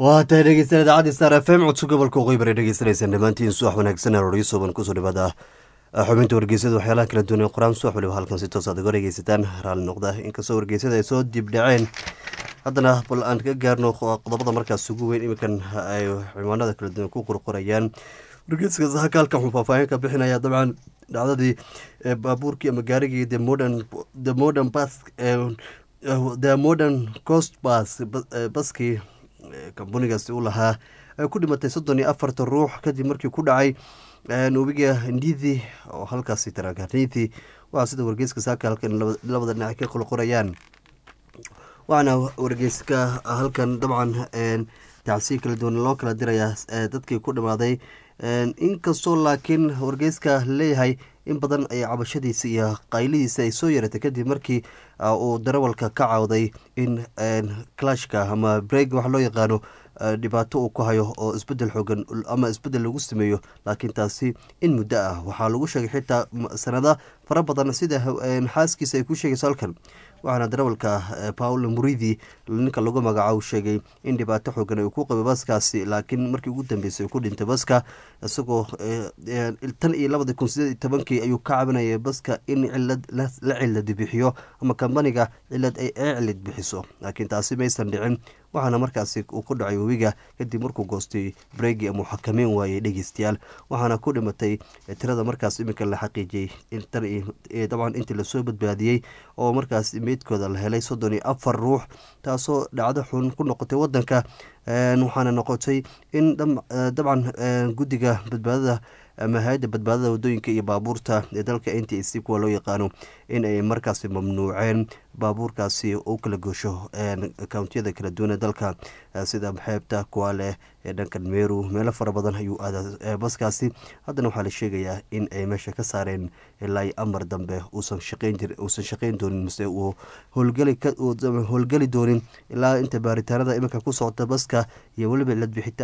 waa tahay dhegeystayaal idaacadda star f m codso gobolka waqooyi bari dhegeysanaysaan dhammaantiin subax wanaagsan arooryo suuban kusoo dhawaada xubinta wargeysada waxyaalaha kala duwan ee qur-aan subax waliba halkan si toos aad uga dhegeysataan raalli noqda inkastoo wargeysada ay soo dibdhaceen haddana bal aan ka gaarno qodobada markaas ugu weyn iminkan ay ciwaanada kala duwan ku qorqorayaan wargeyska sahaka halkan wuxuu faahfaahin ka bixinaya dabcan dhacdadii baabuurkii ama gaarigii the modern the modern bus the modern coast bus baskii kambunigaasi u lahaa ay ku dhimatay soddon iyo afartan ruux kadib markii ku dhacay webiga ndithi oo halkaasi taraganithi waxaa sida wargeyska saaka halkan labada dhinac ka qolqorayaan waxaana wargeyska halkan dabcan tacsiir kala duwan loo kala dirayaa dadkii ku dhamaaday inkastoo laakiin wargeyska leeyahay in badan ay cabashadiisa iyo qaylidiisa ay soo yaratay kadib markii uu darawalka ka cawday in clashka ama breg wax loo yaqaano dhibaato uu ku hayo oo isbedel xoogan ama isbedel lagu sameeyo laakiin taasi in muddo ah waxaa lagu sheegay xitaa sanada fara badan sida xaaskiisa ay ku sheegayso halkan waxaana darawalka paul muridi ninka lagu magacaabo sheegay in dhibaato xoogan uu ku qabay baskaasi laakiin markii ugu dambeysay ku dhintay baska isagoo tan iyo labadii kun sideed iyo tobankii ayuu ka cabanayay baska in cilad la cilad bixiyo ama kambaniga cilad ay cilad bixiso laakiin taasi maysan dhicin waxaana markaasi uu ku dhacay webiga kadib markuu goostay bregi ama xakameyn waayey dhegeystayaal waxaana ku dhimatay tirada markaas iminka la xaqiijiyey dabcan intii lasoo badbaadiyey oo markaas meydkooda la helay soddon iyo afar ruux taasoo dhacdo xun ku noqotay wadanka waxaana noqotay in dabcan guddiga badbaadada ama hay-adda badbaadada wadooyinka iyo baabuurta ee dalka n t c kuwa loo yaqaano in ay markaasi mamnuuceen baabuurkaasi u kala goosho kountiyada kala duwan ee dalka sida xeebta kuwaaleh ee dhankan meru meelo fara badan ayuu aadaa baskaasi haddana waxaa la sheegayaa in ay meesha ka saareen ilaa amar dambe uusan uusan shaqeyn doonin mase uu howlgeli doonin ilaa inta baaritaanada iminka ku socota baska iyo weliba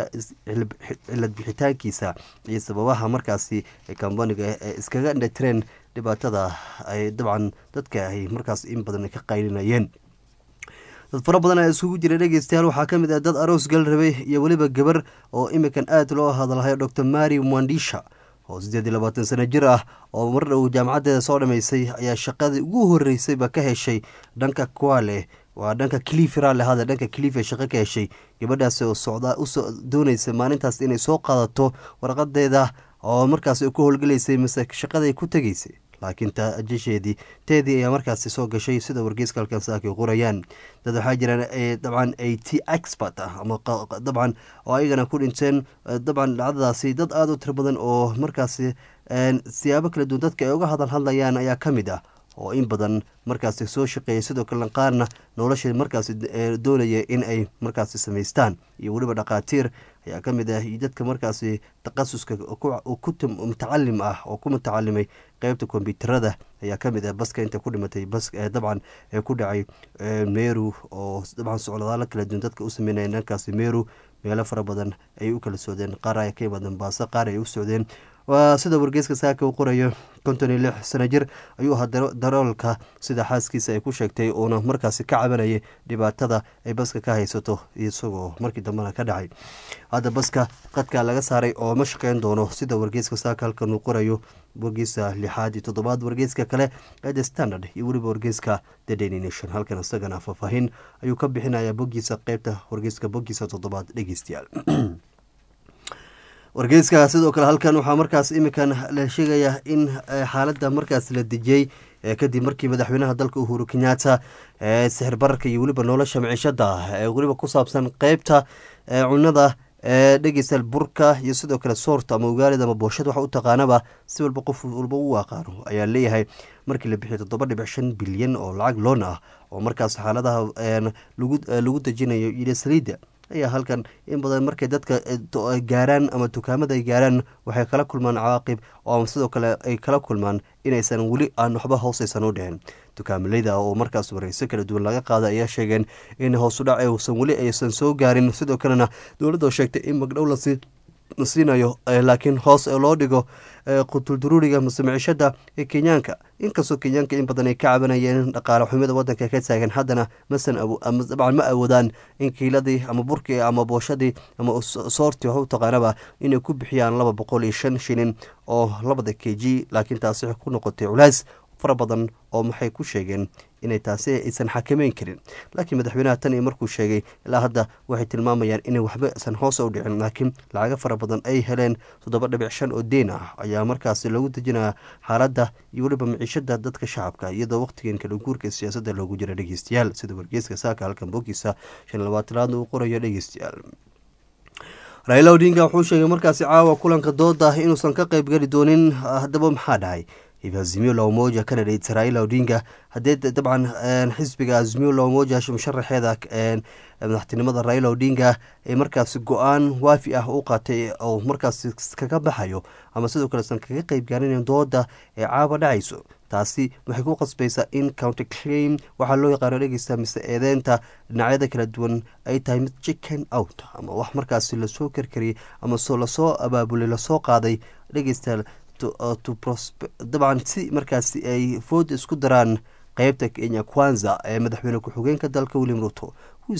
cilad bixitaankiisa iyo sababaha markaasi kambaniga iskaga indhatireen dhibaatada ay dabcan dadka ay markaas in badan ka qaylinayeen dad fara badan ayaa isugu jira dhegeystayaal waxaa ka mid ah dad aroos gal rabay iyo weliba gabar oo iminkan aada loo hadalhayo docor mary mwandisha oo siddeed iyo labaatan sano jir ah oo mar dhow jaamacaddeeda soo dhammaysay ayaa shaqadii ugu horreysayba ka heshay dhanka kuwale waa dhanka clifirale hada dhanka clife shaqo ka heshay gabadhaasi oo socdaa usoo doonaysa maalintaas inay soo qaadato warqadeeda oo markaas ku howlgelaysay mase shaqaday ku tegaysay laakiin tajasheedii teedii ayaa markaasi soo gashay sida wargeyska halkan saakay qorayaan dad waxaa jiraan dabcan a t expert ah ama dabcan oo ayagana ku dhinteen dabcan dhacdadaasi dad aada u tiro badan oo markaasi siyaabo kala duwan dadka ay uga hadal hadlayaan ayaa ka mid ah oo in badan markaasi soo shaqeeya sidoo kale qaarna nolosha markaasi doonaya in ay markaasi samaystaan iyo weliba dhakhaatiir ayaa ka mid ah iyo dadka markaasi takhasuska mutacalim ah oo ku mutacalimay qeybta kombyuutarada ayaa ka mid ah baska inta ku dhimatay bas dabcan ee ku dhacay meru oo dabcan socdaalo kala duwan dadka u sameynaya dhankaasi meru meelo fara badan ayay u kala socdeen qaar ay ka imaadeen baaso qaar ay u socdeen waa sida wargeyska saaka uu qorayo konton iyo lix sano jir ayuu ahaa daroolka sida xaaskiisa ay ku sheegtay uuna markaasi ka cabanayay dhibaatada ay baska ka haysato isagoo markii dambena ka dhacay hadda baska qadka laga saaray oo ma shaqeyn doono sida wargeyska saaka halkan uu qorayo wargeyska lixaad iyo toddobaad wargeyska kale ee the standard iyo weliba wargeyska the daily nation halkan isagana faahfaahin ayuu ka bixinayaa boggiisa qeybta wargeyska boggiisa toddobaad dhegeystayaal wargeyska sidoo kale halkan waxaa markaas iminkan la sheegayaa in xaaladda markaas la dejiyey kadib markii madaxweynaha dalka uhuru kenyatta sixir bararka iyo weliba nolosha miciishada weliba ku saabsan qeybta cunada dhegeystayaal burka iyo sidoo kale soorta ama ugaalida ama booshada waxa u taqaanaba si walba qof walba u aqaano ayaa leeyahay markii la bixiyo toddoba dhibic shan bilyan oo lacag loon ah oo markaas xaaladaha lagu dejinayo iyo saliidda ayaa halkan in badan markay dadka gaaraan ama dukaamada ay gaaraan waxay kala kulmaan cawaaqib oo sidoo kale ay kala kulmaan inaysan weli aan waxba hoosaysan u dhicin dukaamaleyda oo markaas wareyso kala duwan laga qaada ayaa sheegeen in hoosudhac uusan weli aysan soo gaarin sidoo kalena dowladda sheegtay in magdhow lasi siinayo laakiin hoos loo dhigo qutulduruuriga mase micishada ee kenyaanka inkastoo kenyaanka in badan ay ka cabanayeen dhaqaale xumida wadanka ka taagan haddana masan dabcan ma awoodaan in kiiladii ama burkii ama booshadii ama soortii wax u taqaanaba inay ku bixiyaan laba boqol iyo shan shilin oo labada k g laakiin taasi waxay ku noqotay culays fara badan oo maxay ku sheegeen inay taasi aysan xakameyn karin laakiin madaxweynaha tan iyo markuu sheegay ilaa hadda waxay tilmaamayaan inay waxba isan hoos u dhicin laakiin lacago fara badan ay heleen toddoba dhibic shan oo deen ah ayaa markaasi lagu dejinaya xaaladda iyo weliba miciishada dadka shacabka iyadoo waqtigan kala guurka siyaasadda loogu jira dhegeystayaal sida wargeeska saaka halkan bogiisa shan labaatanaadna uu qorayo dhegeystayaal raila odinga wuxuu sheegay markaasi caawa kulanka dooda inuusan ka qayb geli doonin haddaba maxaa dhacay azimio la umoja canadate raila odinga haddee dabcan xisbiga azimio la umoja musharaxeeda madaxtinimada raila odinga ee markaasi go-aan waafi ah u qaatay oo markaasi kaga baxayo ama sidoo kale san kaga qeyb gaarin dooda ee caaba dhacayso taasi waxay ku qasbaysaa in county claim waxaa loo yaqaano dhegeysta mise eedeynta dhinacyada kala duwan ay tahay mid chicken out ama wax markaasi lasoo karkariyay ama lasoo abaabulay lasoo qaaday dhegeysta dabcan si markaasi ay food isku daraan qeybta kenya kwanza ee madaxweyne ku-xigeenka dalka william ruto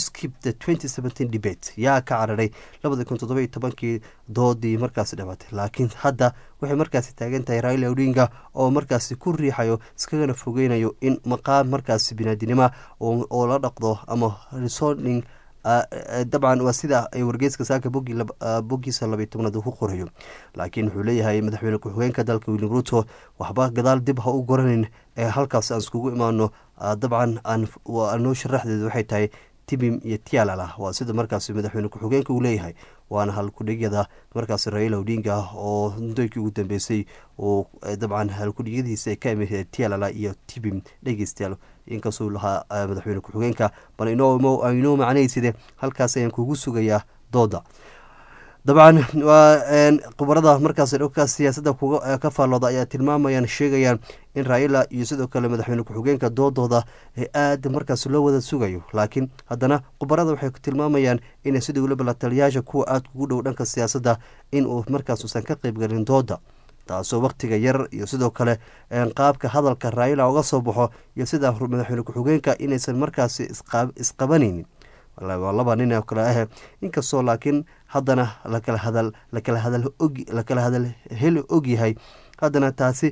debate yaa ka cararay labada kun todoba iyo tobankii doodii markaasi dhamatay laakiin hadda waxay markaasi taagan tahay raila odinga oo markaasi ku riixayo iskagana fogeynayo in maqaam markaasi binaadinima oo la dhaqdo ama resorning dabcan waa sida ay wargeyska saaka bogiisa labay tobnaad uu ku qorayo laakiin wuxuu leeyahay madaxweyne ku-xigeenka dalka william ruto waxba gadaal dib ha u goranin ee halkaas aan iskugu imaano dabcan noo sharaxdeedu waxay tahay tibim iyo tialala waa sida markaasi madaxweyne ku-xigeenka uu leeyahay waana halkudhigyada markaasi raila odinga oo muddooyinkii ugu dambeysay oo dabcan halkudhigyadiisa ka imid tialala iyo tibim dhegeystayaal inkastuu lahaa madaxweyne ku-xigeenka bal inoo macnayside halkaas ayaan kugu sugayaa dooda dabcan waa khubarada markaas dhowka siyaasadda ka faallooda ayaa tilmaamayaan sheegayaan in raila iyo sidoo kale madaxweyne ku-xigeenka doodooda ee aada markaas loo wada sugayo laakiin haddana khubarada waxay tilmaamayaan inay sidii weliba la taliyaasha kuwa aada kugu dhow dhanka siyaasadda inuu markaas uusan ka qeybgalin dooda taasoo wakhtiga yar iyo sidoo kale qaabka hadalka raila uga soo baxo iyo sida madaxweyne ku-xigeenka inaysan markaasi isqabanaynin waa laba nin oo kale ah inkastoo laakiin haddana lakala hadal lakala hadal og lakala hadal heli og yahay haddana taasi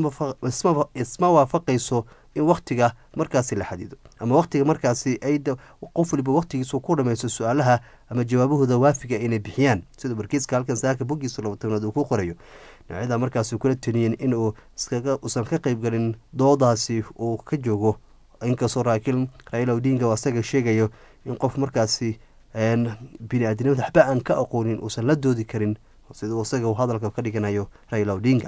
isma waafaqayso in wakhtiga markaasi la xadido ama wakhtiga markaasi ay qof waliba wakhtigiisu ku dhamaysto su-aalaha ama jawaabahooda waafiga inay bixiyaan sida warkiiska halkan saaka bogiisa labatanaad uu ku qorayo dhinacyada markaasi kula teniyeen in uu usan ka qeybgalin doodaasi uu ka joogo inkastoo raakiil raila odinga asaga sheegayo in qof markaasi bini-aadinimada waxba aan ka aqoonin uusan la doodi karin siduu isaga uu hadalka ka dhiganayo raila odinga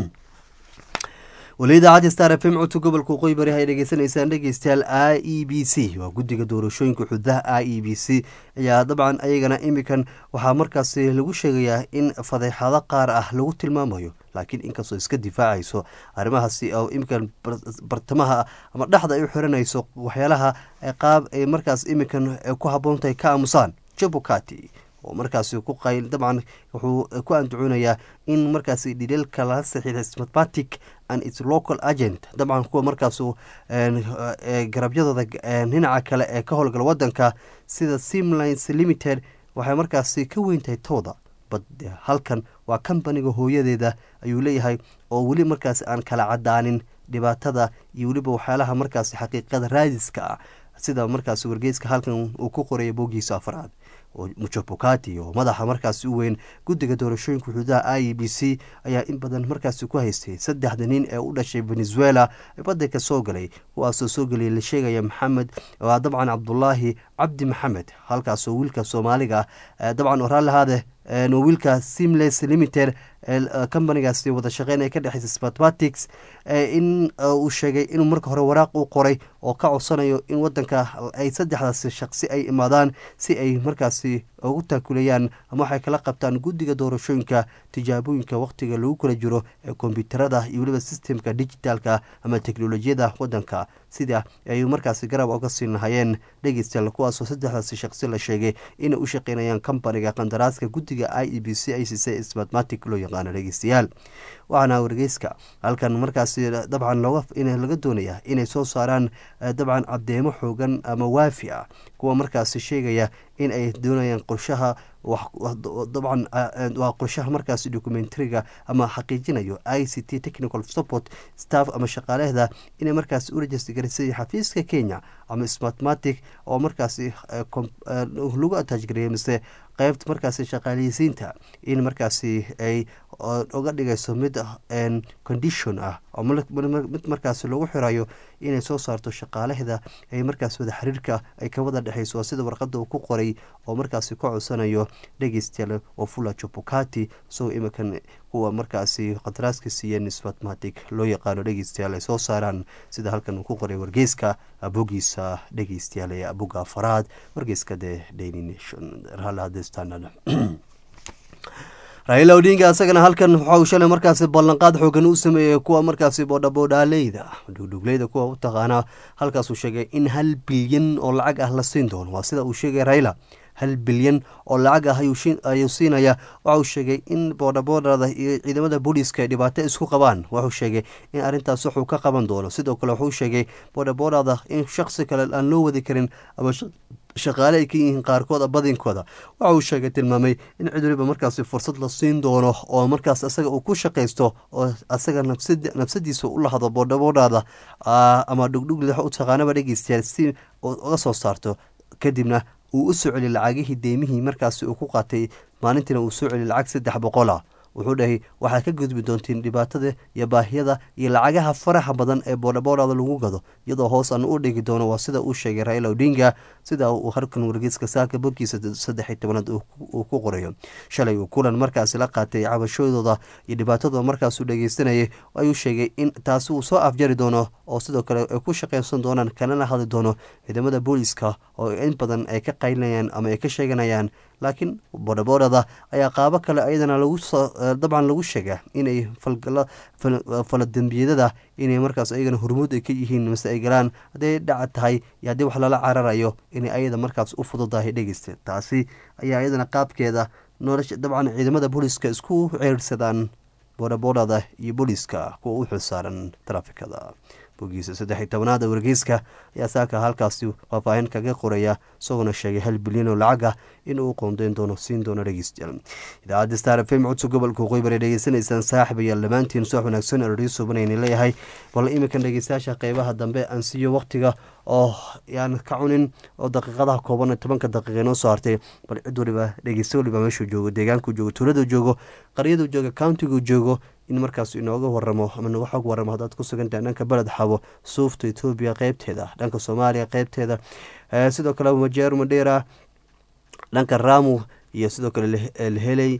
weli idaacadda star f m codka gobolka waqooyi bari ay dhegeysanaysaan dhegeystayaal i e b c waa guddiga doorashooyinka xududaha i e b c ayaa dabcan ayagana imikan waxaa markaasi lagu sheegayaa in fadeexado qaar ah lagu tilmaamayo laakiin inkastoo iska difaacayso arrimahaasi oo imikan bartamaha ama dhexda ay u xiranayso waxyaalaha qaab ay markaas imikan ku habboontahay ka aamusaan jabukati oo markaasi ku qayl dabcan wuxuu ku andacuunayaa in markaasi dhidheelka lala saxiiday smathmatic and its local agent dabcan kuwa markaasu garabyadooda dhinaca kale ee ka howlgala wadanka sida simlines limited waxay markaasi ka weyntahay tooda bad halkan waa kambaniga hooyadeeda ayuu leeyahay oo weli markaasi aan kala cadaanin dhibaatada iyo weliba waxyaalaha markaasi xaqiiqada raadiska ah sida markaasi wargeyska halkan uu ku qoraya bogiisa afraad muchopokati oo madaxa markaasi u weyn guddiga doorashooyinka xuduudaha i e b c ayaa in badan markaasi ku haystay saddexda nin ee u dhashay venezuela ee badanka soo galay kuwaasoo soo geliyay la sheegaya maxamed waa dabcan cabdulaahi cabdi maxamed halkaasoo wiilka soomaaliga ah dabcan oraalahaade wiilka simles limited companigaasi wada shaqeyn ay ka dhexeysa smathmatics in uu sheegay inuu marka hore waraaq u qoray oo ka codsanayo in wadanka ay saddexdaasi shaqsi ay imaadaan si ay markaasi ugu taakulayaan ama waxay kala qabtaan guddiga doorashooyinka tijaabooyinka wakhtiga lagu kala jiro ee kombyuutarada iyo weliba sistemka dijitaalka ama teknolojiyada wadanka sida ay markaasi garab oga siin lahayeen dhegeystayaal kuwaasoo saddexdaasi shaqsi la sheegay inay u shaqeynayaan companiga qandaraaska guddiga i e b c i c c smatmatic loo yaqaano dhegeystayaal waxaana wargeyska halkan markaasi dabcan looga laga doonaya inay soo saaraan dabcan cadeemo xoogan ama waafi ah kuwa markaasi sheegaya in ay doonayaan qorshaha dabcan waa qorshaha markaasi documentariga ama xaqiijinayo i c t technical support staff ama shaqaalehda inay markaasi u rajistgarisay xafiiska kenya ama smatmatic oo markaasi lagu ataajgariyay mise qeybta markaasi shaqaaleysiinta in markaasi ay uga dhigayso mid condition ah oo mid markaasi lagu xirayo inay soo saarto shaqaalehda ay markaas wada xiriirka ay ka wada dhexeyso waa sida warqada uu ku qoray oo markaasi ka codsanayo dhegeystayaal oo fula jubukati isagoo iminkan kuwa markaasi qadaraaska siiyeen smatmatic loo yaqaano dhegeystayaal ay soo saaraan sida halkan uu ku qoray wargeyska bogiisa dhegeystayaal ee boga afaraad wargeyska the daily nation standard raila odinga isagana halkan waxau shalay markaasi ballanqaad xoogan u sameeyey kuwa markaasi boodhaboodhaaleyda dhugdhugleyda kuwa u taqaana halkaasuu sheegay in hal bilyan oo lacag ah la siin doono waa sida uu sheegay raila hal bilyan oo lacag ah ayuu siinaya waxa uu sheegay in boodhaboodhada iyo ciidamada booliiska ay dhibaato isku qabaan wuxuu sheegay in arrintaas wuxuu ka qaban doono sidoo kale wuxuu sheegay boodhaboodhada in shaksi kale aan loo wadi karin ama shaqaale ay ka yihiin qaarkood badinkooda waxa uu sheegay tilmaamay in cid waliba markaasi fursad la siin doono oo markaas asaga uu ku shaqaysto oo asaga nafsadiisa u lahado boodhaboodhada ama dhugdhugli u taqaanaba dhegeystayaal si uga soo saarto kadibna uu u soo celi lacagihii deymihii markaasi uu ku qaatay maalintiina uu soo celi lacag saddex boqola wuxuu dhahay waxaad ka gudbi doontiin dhibaatada iyo baahiyada iyo lacagaha faraxa badan ee boodhaboodhada lagu gado iyadoo hoos aan u dhigi doono waa sida uu sheegay raila odinga sida uu harkan wargeyska saaka bogkiisa saddex tobanaad uu ku qorayo shalay uu kulan markaasi la qaatay cabashadooda iyo dhibaatadooda markaasuu dhegeysanayay ayuu sheegay in taasi uu soo afjari doono oo sidoo kale ay ku shaqeysan doonaan kanana hadli doono ciidamada booliiska oo in badan ay ka qaylinayaan ama ay ka sheeganayaan laakiin boodhaboodhada ayaa qaabo kale ayadana lagu dabcan lagu sheega inay faladembiyadada inay markaas ayagana hormuud ay ka yihiin mase ay galaan hadday dhaca tahay iyo haddii wax lala cararayo inay ayada markaas u fududahay dhegeysta taasi ayaa ayadana qaabkeeda nolosha dabcan ciidamada booliiska isku ceersadaan boodhaboodhada iyo booliiska kuwa u xilsaaran trafikada bogiisa saddex tobanaada wargeyska ayaa saaka halkaasi faahfaahin kaga qoraya isagoona sheegay hal bilyan oo lacag ah in uu qoondeyn doono siin doono dhegeystayaal idaacadda star f m codso gobolka waqooyi bari dhegeysanaysaan saaxib ayaa dhammaantiin soo wanaagsan eradhiyo subanayna leeyahay bal iminkan dhegeystayaasha qeybaha dambe aan siiyo waqtiga oo yaan ka cunin oo daqiiqadaha kooban tobanka daqiiqa inoo soo hartay bal cid waliba dhegeysta waliba meeshuu joogo deegaanku joogo tuuladu joogo qaryadu joogo countigu joogo in markaas inooga waramo ama naga xog waramo haddaad ku sugantahay dhanka beled xabo suufta etoobiya qeybteeda dhanka soomaaliya qeybteeda sidoo kale majeer madheera dhanka ramu iyo sidoo kale laheley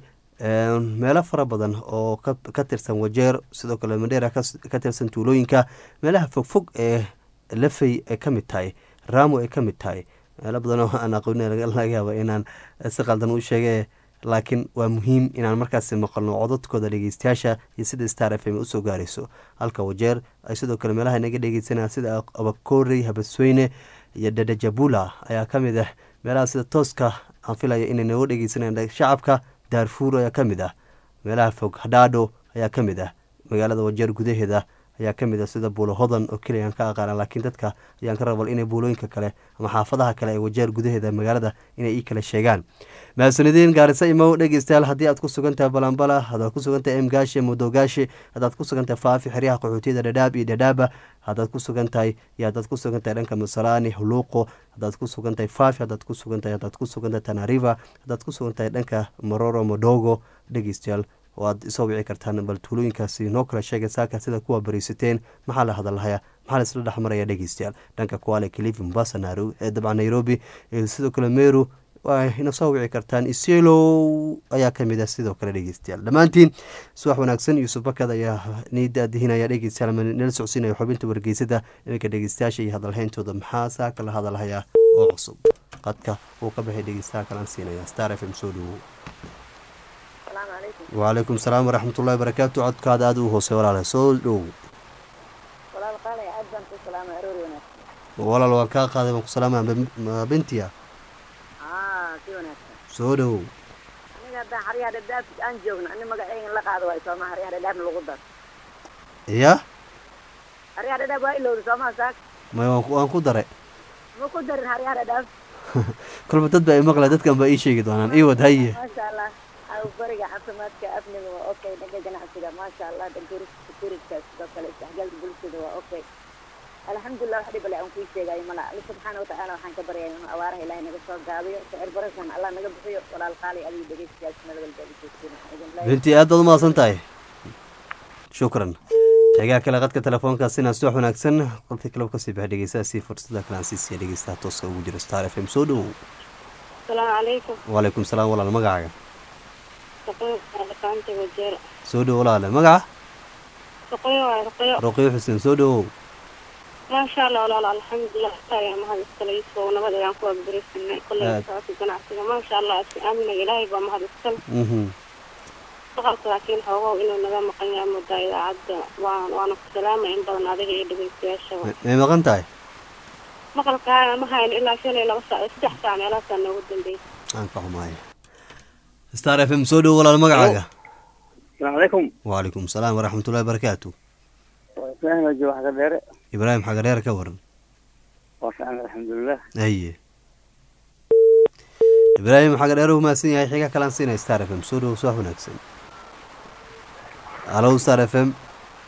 meelo fara badan oo ka tirsan wajeer sidoo kale madheera ka tirsan tuulooyinka meelaha fogfog ee lafey ay ka mid tahay ramu ay ka mid tahay meelo badan oo aan aqoon laga yaaba inaan si qaldan u sheege laakiin waa muhiim inaan markaasi maqalno codadkooda dhegeystayaasha iyo sida star f m usoo gaarayso halka wajeer ay sidoo kale meelaha naga dhegeysanaa sida ababkoorey habasweyne iyo dadajabula ayaa kamid ah meelaha sida tooska aan filaya inay naga dhegeysanaan shacabka daarfuur ayaa kamid ah meelaha fog hadhaadho ayaa kamid ah magaalada wajeer gudaheeda ayaa kamid ah sida buulo hodan oo keliya aan ka aqaana laakiin dadka ayaan ka rabal inay buulooyinka kale ama xaafadaha kale ee wajeer gudaheeda magaalada inay ii kala sheegaan mahadsanideen gaarisa imow dhegeystayaal haddii aad ku sugantahay balambala haddaad ku sugantahay emgaashe mudogaashi haddaad ku sugantahay faafi xeryaha qaxootiyada dhadhaab iyo dhadhaaba haddaad ku sugan tahay iyo haddaad ku sugan tahay dhanka masalaani huluuqo haddaad ku sugan tahay faafi haddaad ku sugan tahay haddaad ku sugan tahay tanariva haddaad ku sugan tahay dhanka mororo modogo dhegeystayaal waad isoo wici kartaan bal tuulooyinkaasi noo kala sheegay saaka sida kuwa bariisateen maxaa la hadalhayaa maxaa la isla dhexmaraya dhegeystayaal dhanka kuale kilifi mombasa dabcan nairobi sidoo kale meru waa ina soo wici kartaan iselow ayaa kamid ah sidoo kale dhegeystayaal dhammaantiin subax wanaagsan yuusuf bakad ayaa nidaadihinaya dhegeystayaal nala socsiinaya xubinta wargeysada iminka dhegeystayaasha iyo hadalhayntooda maxaa saaka la hadalhayaa oo cusub qadka uu ka baxay dhegeystaha kalaan siinaya star f m soo dhowow السلام عليكم wacalaykum salaam waraxmatullahi barakaatu codkaada aada u hoose walaale soo dhow ولا قال يا عبد انت سلام اروري وناس walaal waan kaa qaaday waan ku salaamaya ma bintiya اه في وناس soo dhowow aniga hadaan xaryaha dhadhaaf aan joogno ani magacayga la qaado waay sooma xaryaha dhadhaafna lagu dar ya xaryaha dhadhaaf waa ilowda sooma saak may waan ku- waan ku daray ma ku darin xaryaha dhadhaaf kolba dad baa imaqla dadkan baa ii sheegi doonaan ii wad haye maasha allah aw bariga caafimaadka afniga waa okay dhanka ganacsiga maasha allah dhanka securityka sidoo kale isdhexgalka bulshada waa okay alxamdulilah wax dhib ale aan kuu sheegayo mala alla subxaana watacaala waxaan ka baryaya inuu abaaraha ilaahay naga soo gaabiyo sicir barashan allah naga bixiyo walaal qaali adiga dhegeystayaasha meel walba aad joogtiin binti aad baad umahadsan tahay shukran xegaa kale qadka telefoonkaasina si wax wanaagsan qolkii kaleba kasii baxa dhegeystaha si fursada kalaan sii siiya dhegeystaha tooska ugu jira star f m soo dhowow asalaamu calaykum wacalaykum salaam walaal magacaaga shaqooyin dhaqaanta wajeer soo dhowo walaale magaca shaqooyin waa shaqooyo roqiyo xuseen soo dhowow maasha allah walaal alxamdulilah ayaa mahad iskale isoo nabad ayaan ku abdirisanay kolley Aad. saasi ganacsiga maasha allah si aamina ilaahay baa mahad iskale mhm shaqalka laakiin xoogow inuu naga maqan yahay muddaa idaacadda waan waana ku salaamay in badan adiga iyo dhegeystayaashaba may- may maqan tahay maqalkaaga ma hayn ilaa shan iyo laba saac saddex saac meelahaasaa noogu dambeysay aan ka xumaaya star f m soo dhowo walaal magacaaga السلام عليكم wacalaykum salaam waraxmatullahi barakaatu فاهم جو حق دير ibraahim xagareer ka waran وفعلا الحمد لله haye ibraahim xagadheer u mahadsan yahay xiga kalaan siinaya star f m soo dhowo subax wanaagsan alo star f m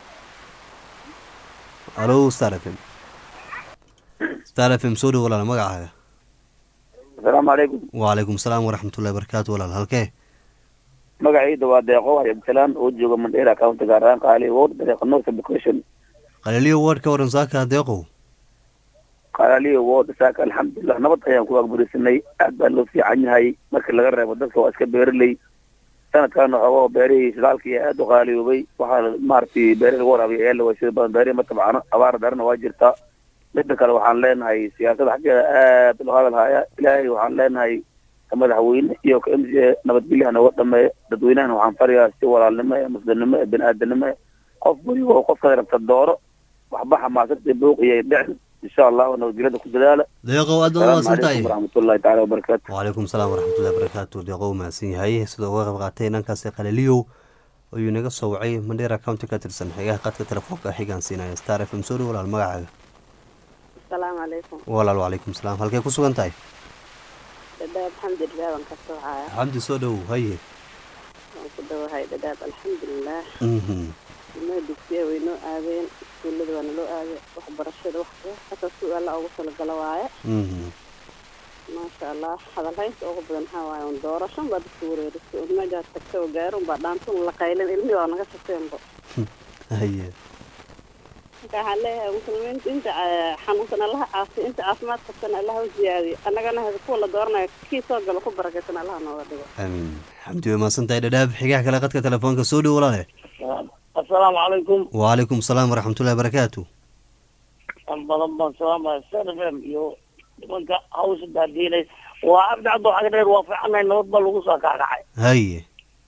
alo star f m star f m soo dhowo walaal magacaaga السلام عليكم wacalaykum salaam waraxmatullahi barakaatu walaal halkee magacayda waa deeqo waxay abdisalaan oo jooga mandheera county gaar ahaan qaali ward dariiqa north education qaliliyo ward ka waran saaka deeqow qaaliyo ward saaka alxamdulilah nabad ayaan ku agburisanay aad baa loo fiican yahay markii laga reebo dadka waa iska beeraley sanadkaana xoogo beerihii shidaalkii aad u qaaliyoobay waxaa maaragtay beerihi lagu waraabiya ayaa la waysada badan beerihi ma tabcano abaar darana waa jirta midda kale waxaan leenahay siyaasada xaggeeda aad loo hadal haya ilaahay waxaan leenahay ka madaxweyne iyo ka m c a nabadgelyaha nooga dhameeya dadweynahana waxaan farayaa si walaalnimo ee muslimnimo ee bini-aadanimo ee qof weliba qofka rabta dooro waxba xamaasada buuq iyo dhicin insha allahu nabadgelyada ku dadaala deeqow aad baad asalaamu umahadsan tahay calaykum waraxmatullahi taala wabarakaatu wacalaykum salaam waraxmatullahi barakaatu deeqow mahadsan yahay sidoo uga qayb qaatay dhankaasi qaliliyow ayuu naga soo wacay mandheera county ka tirsan xigaha qadka telefoonka xigaan siinaya star f m soo dhowo walaal magacaaga asalaamu calaykum walaal wacalaykum salaam halkee ku sugan tahay dhadhaab alxamdulilah waan ka soo haya xamdi soo dhowow haye waan ku dhawahay dhadhaab alxamdulilah mhm ilmaha dugsiya way noo aadeen iskuullada waa naloo aaday waxbarashada wax kasta si alla ugu talagala waaye mhm maasha allah hadalhaynta ugu badan waxaa waaye un doorashan baa dadka wareerisay un meejaas tagta oo gaaro unbaa dhaantun la qaylin ilmihii waa naga shaqeenba haye marka waxaan leeyahay muslimiinta inta eh, xanuunsan allaha caafiyo inta caafimaad qabtana allaha u ziyaadiyo annagana hada kuwa la dooranayo kii soo gala ku barakaysan allaha nooga dhigo amiin xamdi way mahadsan tahay dhadhaab xigaha kale qadka telefoonka soo dhowo walaale asalaamu calaykum wacalaykum salaam waraxmatullahi barakaatu an badan baan salaamaya snfm iyo nimanka hawsha daadiinay waa cabdi cabdo xag dheer waa fiicanahay nabad baa lagu soo kaakacay haye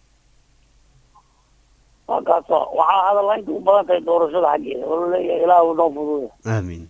waa kaaso waxaa hadalhaynta u badan tahay doorashada xaggeeda oo laleeyahay ilaahu noo fuduuya aamiin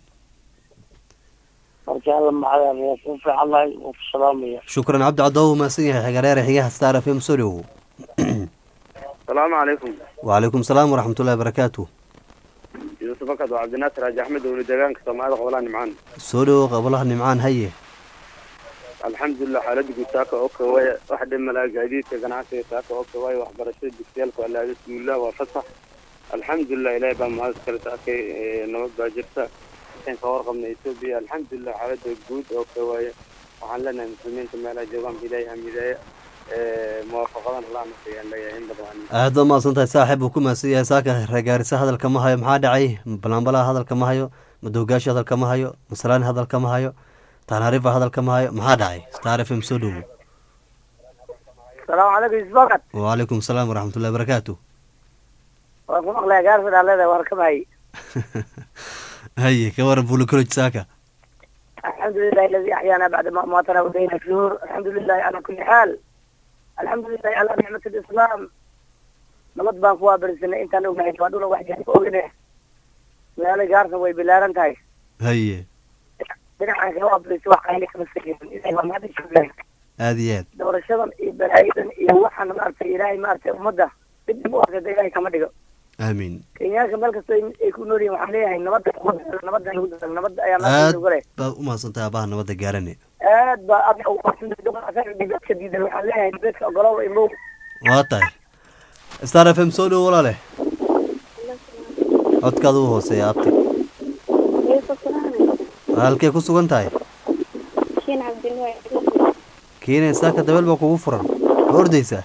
marka alla macdaa waa ku fiicanahay waa ku salaamaya shukran cabdi caddo u mahadsan yahay xagareere xigaha star f m soo dhowow asalaamu calaykum wacalaykum salaam waraxmatullahi barakaatu yuusuf akad waa cabdinaasir xaaji axmed owli deegaanka soomaalida qobolaha nimcaan soo dhowow qablaha nimcaan haye alxamdulilah xaalada guud saaka oo kawaya wax dhimala gaadiidka ganacsiga saaka oo kawaya waxbarashada dugsiyaalka waa laada suullah waa fasax alxamdulilah ilaahay baa mahad iskale saakay nabad baa jirta intaan ka warqabna etoobiya alxamdulilah xaalada guud oo kawaya waxaan leenahay muslimiinta meelaha joogaan ilaahay hamidaaya muwaafaqadan allah nasayaan leeyahay in badan aad baad mahadsan tahay saaxiib uu ku mahadsan yahay saaka reegaarisa hadalka ma hayo maxaa dhacay balanbalaha hadalka ma hayo madowgaashi hadalka ma hayo masalaani hadalka ma hayo taanarifa hadalka ma hayo maxaa dhacay star f m soo dhowow asalaamu calaykum yuusuf akad wacalaykum salaam waraxmatullahi barakaatu waan ku maqlaya gaarsa dhaalada waan ka mahayy haye ka waran bulikoloj saaka الحمد لله الذي أحيانا بعد ما أماتنا ودينا الشهور الحمد لله على كل حال الحمد لله على نعمة الإسلام nabad baan ku waabarisanay intaan ognahay waa dhula wax jaan ku ogine magaalo gaarna way bilaaran tahay haye dhinacan kala waabarisay wax qayli kama sageerin ilahay waa mahad joogaan aada iyo aad doorashadan iyo balaayadan iyo waxaan maaragtay ilaahay maaragtay ummadda dib dib u arsada ilaahay kama dhigo aamiin kenyaanka meel kasta ay ay ku nool yihin waxaan leeyahay nabadda lagu dadaalo nabadda lagu dadaalo nabadda ayaa aad maanta ugu leh baad u mahadsantahay abaha nabadda gaarane aad baa adiga ugu qabsantay duqaasaga dibadka diidan waxaan leeyahay dibadka ogolow imow waa tahay star f m soo dhowo walaale codkaada u hooseeya abti halkee ku sugan tahay shiin cabdinuur keenay saaka dabeel baa kugu furan ma ordaysaa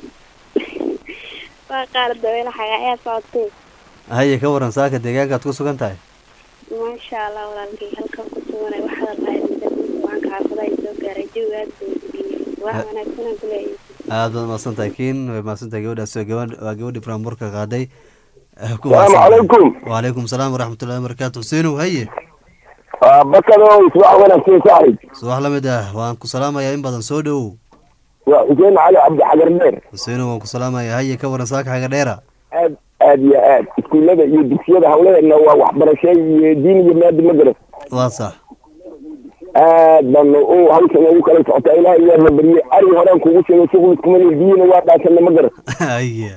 waa qaar dabeela xagaayaa socotay haye ka waran saaka deegaankaad ku sugan tahay maasha allah walaalkay halkan ku suganay waxaad lahayd waanka xaafadaha soo gaaray jawiga aad buu degiyey wax wanaagsanaan ku leeyahay aad baad mahadsan tahay kiin way mahadsan tahay gabadhaas waa gabadh waa gabadhii buraanburka qaaday Eh, ku Salaamu mahadsan. calaykum. wacalaykum salaam waraxmatullahi wabarakaatu xuseenow haye bakado isbax wanaagsan saaxib subax la mid ah waan ku salaamayaa in badan soo dhowow waa xuseen cali cabdi xagar dheer xuseenow waan ku salaamayaa haye ka waran saaka xaga dheera aad aad iyo aad iskuullada iyo dugsiyada hawladeedna waa waxbarasho iyo diin iyo maadi magaras waa sax aad baan u hawshan ugu kala socotaa ilaah iyaa la bariyey ari horaan kugu sheegay shughul iskumani biyina waa dhaasana magaras haye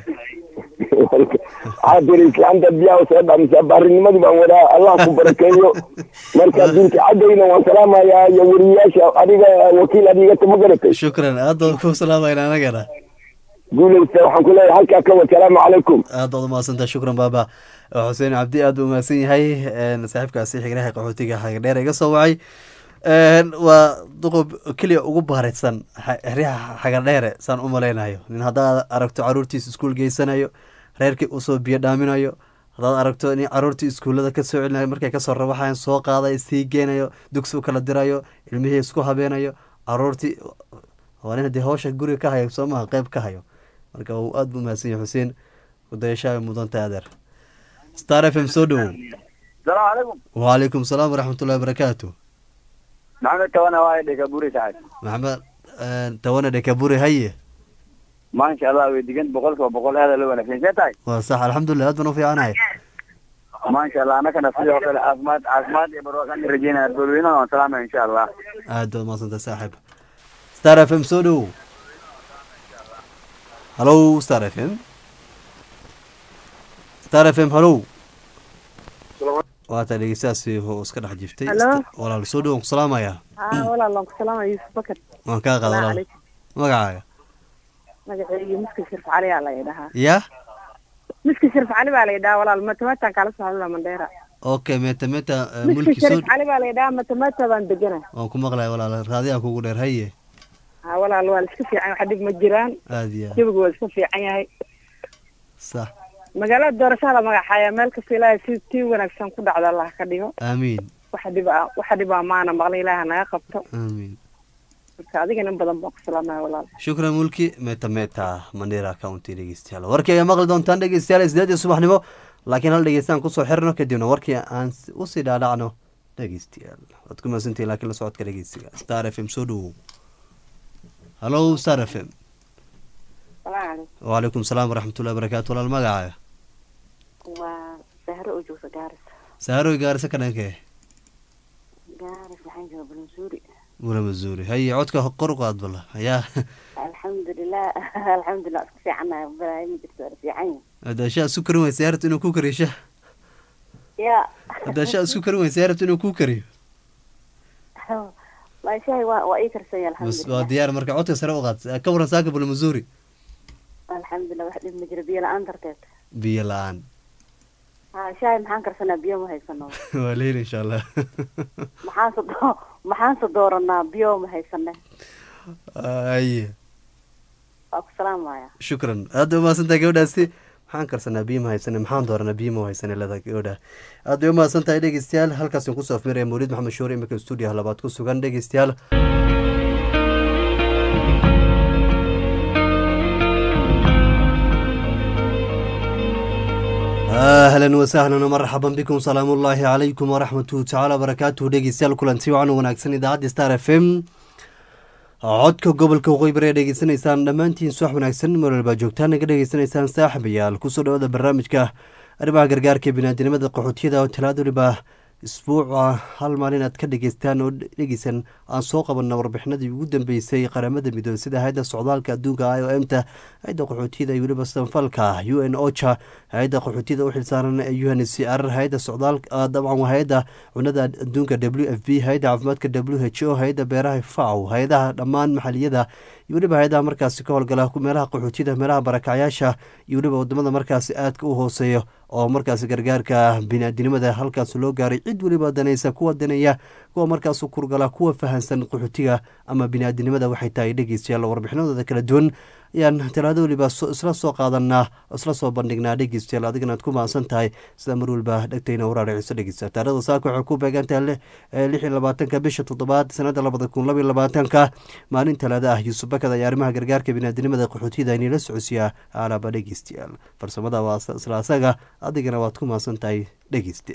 waxaa tiri islaanta biyaha soo dhaamisa baarinimadii baan wadaa allah ku barakeeyo marka binti caddayna waan salaamayaa iyo weriyaasha adiga wakiil adigata ma garatay shukran aad baan ku salaamayna anagana guulaysta waxaan ku leeyahay halkaa ka wa salaamu calaykum aad baad umahadsantaha shukran baaba xuseen cabdi aad buu umahadsan yahay een, saaxiibkaasi xignaha qaxootiga xaga dheer iga soo wacay Een, waa duqob keliya ugu baaraysan xa- xeryaha xaga dheere saan u malaynayo nin haddaad aragto caruurtiisa iskuul geysanayo reerkii usoo biyo dhaaminayo haddaad aragto nin caruurtii iskuullada ka soo celinayo markay kasoo rabaxayan soo qaadayo sii geenayo dugsi u kala dirayo ilmihii isku habeenayo caruurtii waa nin haddii hawsha guriga ka hayo soo maha qeyb ka hayo marka uu aad buu umahadsan yahay xuseen kudayashaa mudanta adeer star f m soo dhowow salaamu calaykum wacalaykum salaam waraxmatullahi wabarakaatu maxamed tawana waa dhega buri saaxib maxamed een, tawane dhekaburi haye maasha allah way digan boqolkiiba boqol aada loo wanaagsan see tahay waa sax alxamdulilah aad baan u fiicanahay maasha allah anakana sidoo kale caafimaad caafimaad iyo barwaaqaan rajeynaya dadweynaha waan salaamaya insha allah aad baad mahadsantay saaxiib star f m soo dhowow hallow star f m star f m hallow waata dhegeystaasi oo iska dhex jiftay Hello? walaal soo dhowow ku salaamaya aa walaalaan ku salaamaya yuusuf bakar waan kaa qaada Salaamu walaal calaykum. magacaaga magaceyga miski shirf cali aa la idhahaa ya miski shirf cali baa la idhahaa walaal matamataan kala socda mandheera okay meta meta eh, miski mulki soo shirf cali baa la idhahaa matamata baan degana waan ku maqlaya walaal raadiyaa kugu dheer haye aa walaal waa la iska fiican waxa dhib ma jiraan aad iyo aad jawigu waa iska fiican yahay sax magaalada doorashada la magaxaaya meel kasta ilaahay si tii wanaagsan ku dhacda allah ka dhigo aamiin waxa dhib ah waxa dhib ah maana maqlin ilaaha naga qabto aamiin marka adigana in badan baan ku salaamaya walaal shukran mulki meta meta mandera county dhegeystayaal warkii ayaa maqli doontaan dhegeystayaal sideed iyo subaxnimo laakiin hal dhegeystaan kusoo xirno kadibna warkii aan s- usii dhaadhacno dhegeystayaal waad ku mahadsantihin laakiin la socodka dhegeystiga star f m soo dhowow hallow star f m wacalaykum salaam waraxmatullahi wabarakaatu walaal magacaaga waa sahro oo joogta gaaris saaroy gaarisa ka dhankee gaaris waxaan jooga balansuuri mula mazuuri haye codka kor u qaad bala ayaa alxamdulilah alxamdulilah isku fiicanahay balaayo ma jirto waa la fiican yahay hadaashaa isku karin weysa yaa rabta inuu ku kariyo shah ya hadaashaa isku karin weysa yaa rabta inuu ku kariyo maashahay waa waa ii karsanya bas waa alxamdulilah diyaar marka codka sare u qaad ka waran saaka bula mazuuri alxamdulilah wax dhib ma jiro biyo la-aan darteed biyo la-aan ha shahay maxaan karsanaa biyo ma haysano waa leyli insha allah maxaanse do maxaanse dooranaa biyo ma haysane aye waa ku salaamaya shukran aad bay umahadsantahay gabadhaasi maxaan karsanaa biyo ma haysane maxaan dooranaa biyo ma haysane leedahay gabadha aad bay umahadsan tahay dhegeystayaal halkaas kusoo afmiraya mawlid maxamed shuure imika stuudiyaha labaad ku sugan dhegeystayaal ahlan wasahlan marxaban bikum salaamu ullaahi calaykum waraxmatuhu tacaala barakaatuhu dhegeystayaal kulanti wacan wanaagsan idaacadda star f m codka gobolka waqooyi bari ee dhegeysanaysaan dhammaantiin suwax wanaagsan meel walbaa joogtaan naga dhegeysanaysaan saaxibayaal kusoo dhawaada barnaamijka arrimaha gargaarka binaadinimada qaxootiyada oo talaada waliba isbuuca hal maalin aad ka dhegeystaan oo dhegeysan aan soo qabanna warbixinadii ugu dambeysay qaramada midoobey sida hay-adda socdaalka adduunka i o m ta hay-adda qaxootiyada iyo weliba sanfalka u n ocha hay-adda qaxootiyada u xilsaaran ee u n c r hay-adda socdaal dabcan waa hay-adda cunada adduunka w f b hay-adda caafimaadka w h o hay-adda beeraha faw hay-adaha dhammaan maxaliyada iyo weliba hay-adaha markaasi ka howlgala meelaha qaxootiyada meelaha barakacyaasha iyo weliba wadamada markaasi aadka u hooseeya oo markaasi gargaarka binaadinimada halkaas loo gaaray cid weliba danaysa kuwa danaya kuwa markaas kurgala kuwa fahansan qaxootiga ama binaadinimada waxay tahay dhegeystayaal warbixinadooda kala duwan ayaan talaado weliba isla soo qaadanaa isla soo bandhignaa dhegeystayaal adigana aad ku mahadsan tahay sida mar weliba dhegtayna waraariciso dhegeysta taarada saaka waxay ku beegantahay lix iyo labaatanka bisha toddobaad sanada labada kun laba iyo labaatanka maalin talaada ah yuusuf bakad ayaa arrimaha gargaarka binaadinimada qaxootiyada inila socodsiiya alaaba dhegeystayaal farsamada waa isla asaga adigana waad ku mahadsan tahay dhegeyste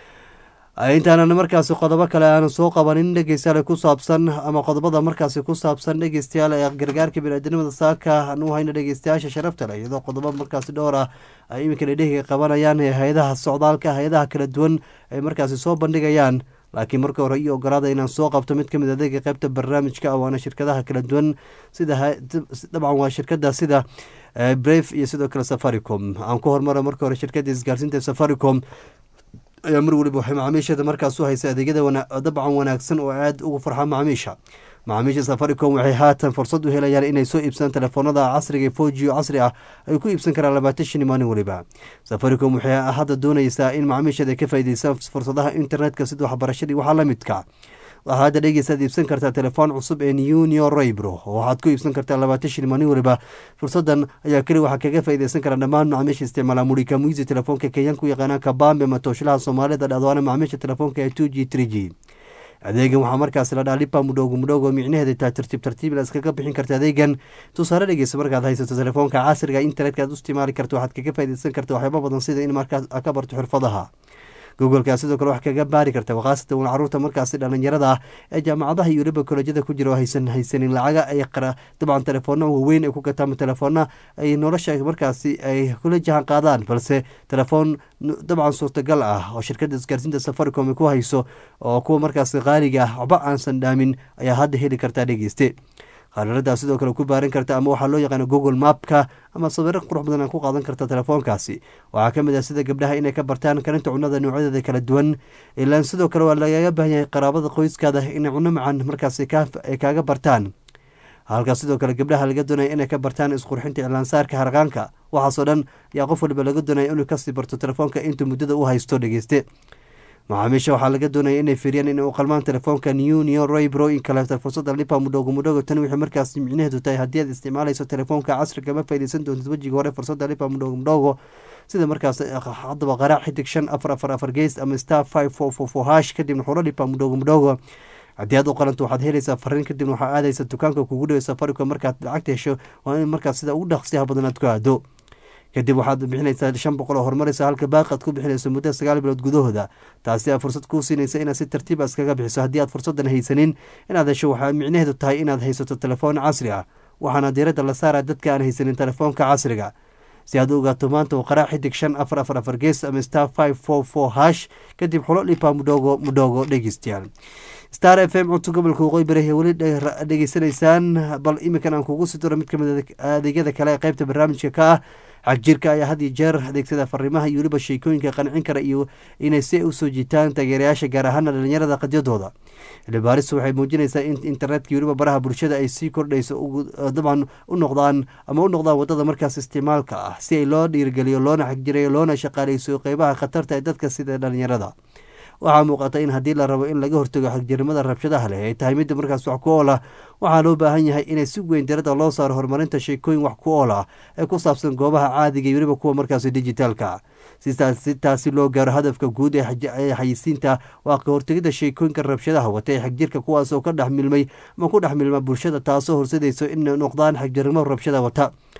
intaanan markaasi qodobo kale aanan soo qabanin dhegeystayaal ku saabsan ama qodobada markaasi ku saabsan dhegeystayaal ee gargaarka biniaadinimada saaka aan u hayno dhegeystayaasha sharafta leh iyadoo qodobo markaasi dhowr ah ay iminka dhedhehiga qabanayaan ee hay-adaha socdaalka hay-adaha kala duwan ay markaasi soo bandhigayaan laakiin marka hore io ogolaada inaan soo qabto mid kamid adeega qeybta barnaamijka waana shirkadaha kala duwan sida dabcan waa shirkada sida brave iyo sidoo kale safaricom aan ku hormara marka hore shirkada isgaarsiinta safaricom ayaa mar weliba waxay macaamiisheeda markaas u haysa adeegyada dabcan wanaagsan oo aada ugu farxa macaamiisha macaamiisha safaricom waxay haatan fursad u helayaan inay soo iibsadaan telefoonada casriga fojiyo casri ah ay ku iibsan karaan labaatan shini maalin weliba safaricom waxay hadda doonaysaa in macaamiisheeda ka faa'iideystaan fursadaha internetka sida waxbarashadii waxaa la midka waxaa hadda dhegeysaad iibsan kartaa telefoon cusub ee nunio raybro oo waxaad ku iibsan kartaa labaatan shil maalin weliba fursadan ayaa keli waxaa kaga faaideysan karaa dhammaan macaamiisha isticmaala murika muisi telefoonka kenyaanku yaqaanaan kabambe matooshalaha soomaalida dhadwaana macaamiisha telefoonka ee two g three g adeegan waxaa markaasi la dhaha lipa mudhoogo mudhoogo micnaheeda taa tartiib tartiib la iskaga bixin karta adeegan tusaale dhegeysa markaad haysato telefoonka casriga internetka aad u isticmaali karta waxaad kaga faaideysan karta waxyaaba badan sida in markaas ka barto xirfadaha googolkaa sidoo kale wax kaga baari karta khaasatan wan caruurta markaasi dhalinyarada ah ee jaamacadaha iyo weliba kolejyada ku jira oo haysan haysanin lacaga ay dabcan telefoona waaweyn ay ku gataan telefoona ay nolosha markaasi ay kula jahan qaadaan balse telefoon dabcan suurtagal ah oo shirkada isgaarsiinta safaricom ay ku hayso oo kuwa markaasi qaaliga ah waxba aansan dhaamin ayaa hadda heli kartaa dhegeyste qaararadaa sidoo kale ku baaran karta ama waxaa loo yaqaana google mapka ama sawiro qurux badan ku qaadan karta telefoonkaasi waxaa kamid ah sida gabdhaha inay ka bartaan karinta cunada noocyadeeda kala duwan ilaan sidoo kale waa lagaga baahan yahay qaraabada qoyskaada inay cuno macan markaasi ay kaaga bartaan halkaas sidoo kale gabdhaha laga doonaya inay ka bartaan isqurxinta iclaansaarka harqaanka waxaasoo dhan ayaa qof waliba laga doonaya inuu kasii barto telefoonka intuu muddada u haysto dhegeyste macaamiisha waxaa laga doonaya inay fiiriyaan inay u qalmaan telefoonka nunio roybro in kaleeto fursada lipa mudhoogo mudhoogo tan wixii markaas micnaheedu tahay haddii aad isticmaalayso telefoonka casriga ma faaideysan doontid wejiga hore fursada lipa mudhoogo mudhoogo sida markaas haddaba qaraac xidig shan afar afar afar gees ama star five four four four hash kadibna xulo lipa mudhoogo mudhoogo haddii aad u qalanto waxaad helaysaa fariin kadibna waxaa aadaysa dukaanka kugu dhowe safaricom markaad lacagta hesho waa in markaas sida ugu dhaqsiyaha badan aad ku aado kadib waxaad bixinaysaa shan boqol oo horumaraysa halka baaqi aad ku bixinayso muddo sagaal bilood gudahooda taasi aa fursad kuu siinaysa inaad si tartiiba iskaga bixiso haddii aad fursadan haysanin inaad hesho waxaa micnaheedu tahay inaad haysato telefoon casri ah waxaana diiradda la saara dadka aan haysanin telefoonka casriga si aad u ogaato maanta uu qaraac xidig shan afar afar afar gees ama star five four four hash kadib xulo dhipa mudhoogo mudhoogo dhegeystayaal star f m codto gobolka waqooyi bari ee weli dhegeysanaysaan bal iminkan aan kugu sii diro mid kamid adeegyada kale ee qeybta barnaamijka ka ah xagjirka ayaa had iyo jeer adeegsada fariimaha iyo weliba sheekooyinka qancin kara iyo inay si usoo jiitaan taageerayaasha gaar ahaana dhalinyarada qadyadooda xildhibaaristu waxay muujinaysaa in internetka iyo weliba baraha bulshada ay sii kordhayso dabcan u noqdaan ama u noqdaan wadada markaas isticmaalka ah si ay loo dhiirigeliyo loona xagjirayo loona shaqaaleyso qeybaha khatarta ee dadka sida dhalinyarada waxaa muuqata in haddii la rabo in laga hortago xagjirnimada rabshadaha leh ay tahay midda markaas wax ku ool ah waxaa loo baahan yahay inay si weyn diradda loo saaro horumarinta sheekooyin wax ku ool ah ee ku saabsan goobaha caadiga iyo weliba kuwa markaasi dijitaalka si taasi loo gaaro hadafka guud ee xayisiinta waa ka hortegida sheekooyinka rabshadaha wata ee xagjirka kuwaas oo ka dhex milmay ama ku dhex milma bulshada taasoo horsadayso in noqdaan xagjirnimo rabshada wata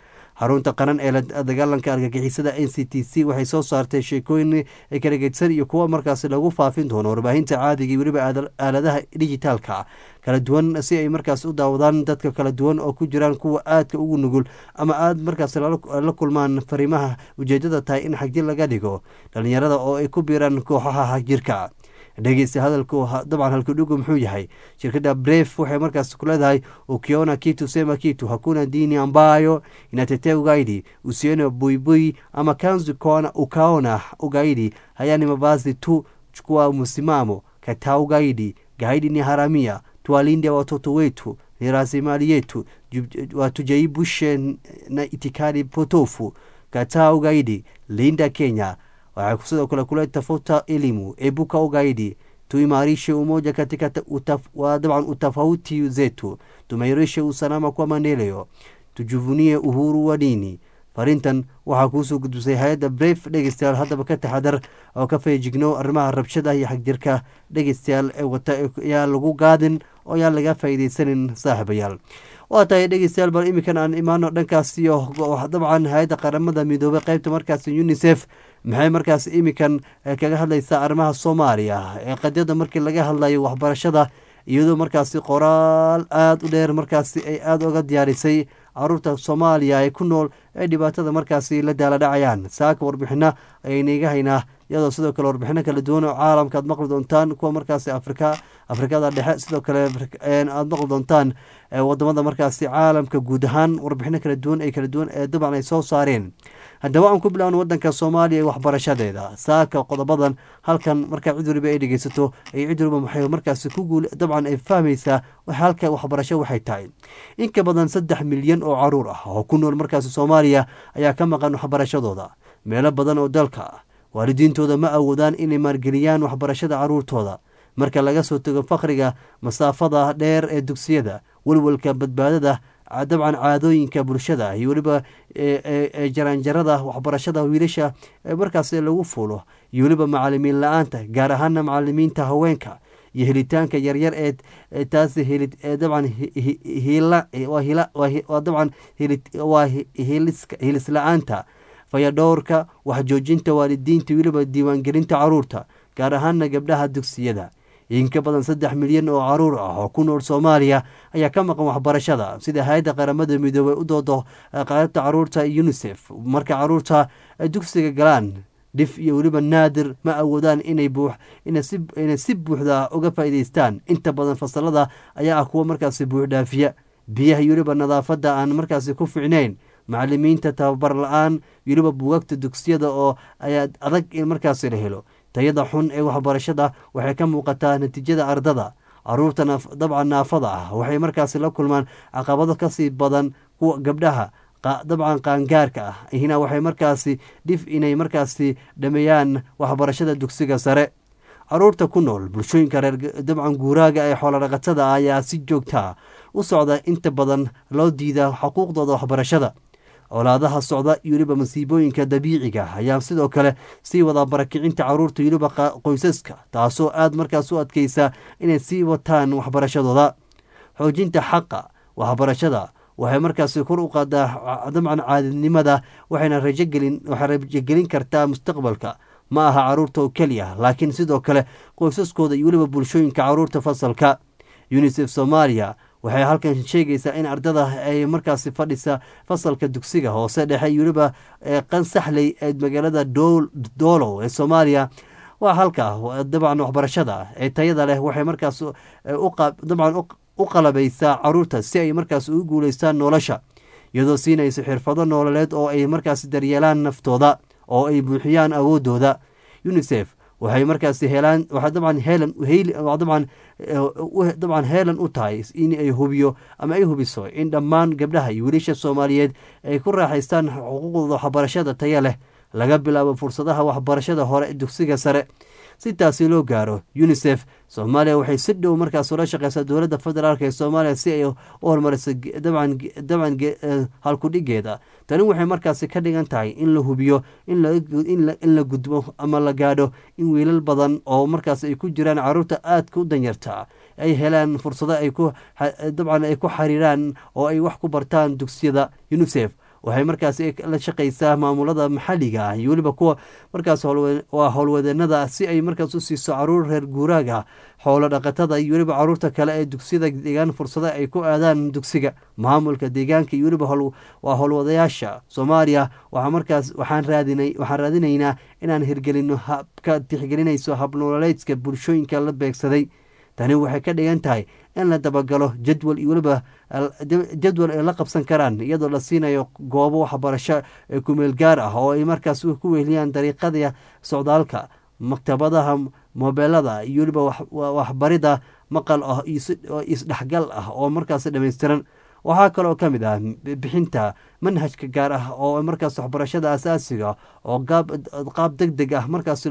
xarunta qaran ee dagaalanka argagixisada n c t c waxay soo saartay sheekooyin kala gedsan iyo kuwo markaasi lagu faafin doono warbaahinta caadiga iyo weliba aaladaha dijitaalka kala duwan si ay markaas u daawadaan dadka kala duwan oo ku jiraan kuwa aadka ugu nugul ama aad markaas la kulmaan fariimaha ujeedada tahay in xagjir laga dhigo dhalinyarada oo ay ku biiraan kooxaha xagjirka dhegeysta hadalku dabcan halkudhigu muxuu yahay shirkadda bref waxay markaas ku leedahay ukiona kitu sema kitu hakuna dini ambayo inatetea ugaidi usione buibui ama kanzu kona ukaona ugaidi haya ni mavazi tu chukua msimamo kataa ugaidi gaidi ni haramia tuwalinde watoto wetu ni rasilimali yetu watujaibushe na itikadi potofu kataa ugaidi linda kenya waxay sidoo kale kule tafuta elimu ebuka ugaidi tuimarishe umoja katika utaf, dabcan utofauti zetu tumairishe usalama kwa maendeleo tujuvunie uhuru wa dini farintan waxaa kuusoo gudbisay hay-adda bref dhegeystayaal haddaba ka taxadar oo ka feejigno arrimaha rabshada iyo xagjirka dhegeystayaal ee wata yaa lagu gaadin oo yaan laga faa'iideysanin saaxiibayaal waa tahay dhegeystayaal bal iminkan aan imaano dhankaas iyo dabcan hay-adda qaramada midoobay qeybta markaas unisef maxay markaas iminkan kaga hadlaysaa arrimaha soomaaliya ee qadyada markii laga hadlayo waxbarashada iyadoo markaasi qoraal aada u dheer markaasi ay aada uga diyaarisay caruurta soomaaliya ee ku nool ee dhibaatada markaasi la daaladhacayaan saaka warbixino ayaynaga haynaa iyadoo sidoo kale warbixino kala duwan oo caalamka aad maqli doontaan kuwa markaasi afrika afrikada dhexe sidoo kale aad maqli doontaan wadamada markaasi caalamka guud ahaan warbixino kala duwan ay kala duwan ee dabcan ay soo saareen haddaba aan ku bilaawno wadanka soomaaliya ee waxbarashadeeda saaka qodobadan halkan markaa cid waliba ay dhegeysato ay cid waliba maxay markaasi ku guul dabcan ay fahmaysaa halka waxbarasho waxay tahay in ka badan saddex milyan oo caruur ah oo ku nool markaasi soomaaliya ayaa ka maqan waxbarashadooda meelo badan oo dalka ah waalidiintooda ma awoodaan inay maalgeliyaan waxbarashada caruurtooda marka laga soo tego fakriga masaafada dheer ee dugsiyada welwelka badbaadada dabcan caadooyinka bulshada iyo weliba jaraanjarada waxbarashada wiilasha markaas lagu fuulo iyo weliba macalimiin la-aanta gaar ahaana macalimiinta haweenka iyo helitaanka yaryar ee taasi dabcan dabcan waa hilis la-aanta fayadhowrka waxjoojinta waalidiinta weliba diiwaangelinta caruurta gaar ahaana gabdhaha dugsiyada in ka badan saddex milyan oo caruur ah oo ku nool soomaaliya ayaa ka maqan waxbarashada sida hay-adda qaramada midoobey u doodo qaybta caruurta unisef marka caruurta dugsiga galaan dhif iyo weliba naadir ma awoodaan inay inay si buuxda uga faa'iideystaan inta badan fasalada ayaa ah kuwa markaasi buuxdhaafiya biyaha iyo weliba nadaafadda aan markaasi ku ficnayn macalimiinta tababar la-aan weliba buugagta dugsiyada oo ayaa adag in markaasi la helo tayada xun ee waxbarashada waxay ka muuqataa natiijada ardada caruurta dabcan naafada ah waxay markaasi la kulmaan caqabado kasii badan kuwa gabdhaha dabcan qaangaarka ah hina waxay markaasi dhif inay markaasi dhameeyaan waxbarashada dugsiga sare caruurta ku nool bulshooyinka reer dabcan guuraaga ee xoolodhaqatada ayaa si joogtaa u socda inta badan loo diida xuquuqdooda waxbarashada colaadaha socda iyo weliba masiibooyinka dabiiciga ayaa sidoo kale sii wadaa barakicinta caruurta weliba qoysaska taasoo aada markaas u adkeysa inay sii wataan waxbarashadooda xoojinta xaqa waxbarashada waxay markaasi kor u qaadaa dabcan caadidnimada waxayna rajogelin waxay rajogelin kartaa mustaqbalka ma aha caruurta oo keliya laakiin sidoo kale qoysaskooda iyo weliba bulshooyinka caruurta fasalka unisef soomaaliya waxay halkan sheegaysaa in ardada ay markaasi fadhisa fasalka dugsiga hoose dhexe iyo weliba qansaxley ee magaalada doolow ee soomaaliya waa halka dabcan waxbarashada ee tayada leh waxay markaas dabcan u qalabaysaa caruurta si ay markaas ugu guuleystaan nolosha iyadoo siinaysa xirfado nololeed oo ay markaasi daryeelaan naftooda oo ay buuxiyaan awoodooda unisef waxay markaasi helaan waxaa dabcan heelan dabcan dabcan heelan u tahay in ay hubiyo ama ay hubiso in dhammaan gabdhaha iyo wiilasha soomaaliyeed ay ku raaxaystaan xuquuqdooda waxbarashada taya leh laga bilaabo fursadaha waxbarashada hore dugsiga sare si taasi loo gaaro unisef soomaaliya waxay si dhow markaas ula shaqeysaa dowladda federaalk ee soomaaliya si ay u horumariso dabcan halkudhigeeda tani waxay markaasi ka dhigan tahay in la hubiyo in la gudbo ama la gaadho in wiilal badan oo markaas ay ku jiraan caruurta aadka u danyarta ay helaan fursado dabcan ay ku xariiraan oo ay wax ku bartaan dugsiyada unisef waxay markaasi la shaqaysaa maamulada maxalliga ah iyo weliba kuwa markaas waa howlwadeenada si ay markaas u siiso caruur reer guuraaga xoolo dhaqatada iyo weliba caruurta kale ee dugsiyada deegaan fursado ay ku aadaan dugsiga maamulka deegaanka iyo weliba waa howlwadayaasha soomaaliya waxaa markaas waxaan raadinay waxaan raadinaynaa inaan hirgelino habka tixgelinayso habnololeedka bulshooyinka la beegsaday tani waxay ka dhigan tahay in la dabagalo jadwal iyo weliba jadwal ay la qabsan karaan iyadoo la siinayo goobo waxbarasho ee kumeel gaar ah oo ay markaas ku weheliyaan dariiqada socdaalka maktabadaha mobeelada iyo weliba waxbarida maqal ah oo isdhexgal ah oo markaas dhammaystiran waxaa kaloo ka mid ah bixinta manhajka gaar ah oo markaas waxbarashada asaasiga oo qaab deg deg ah markaas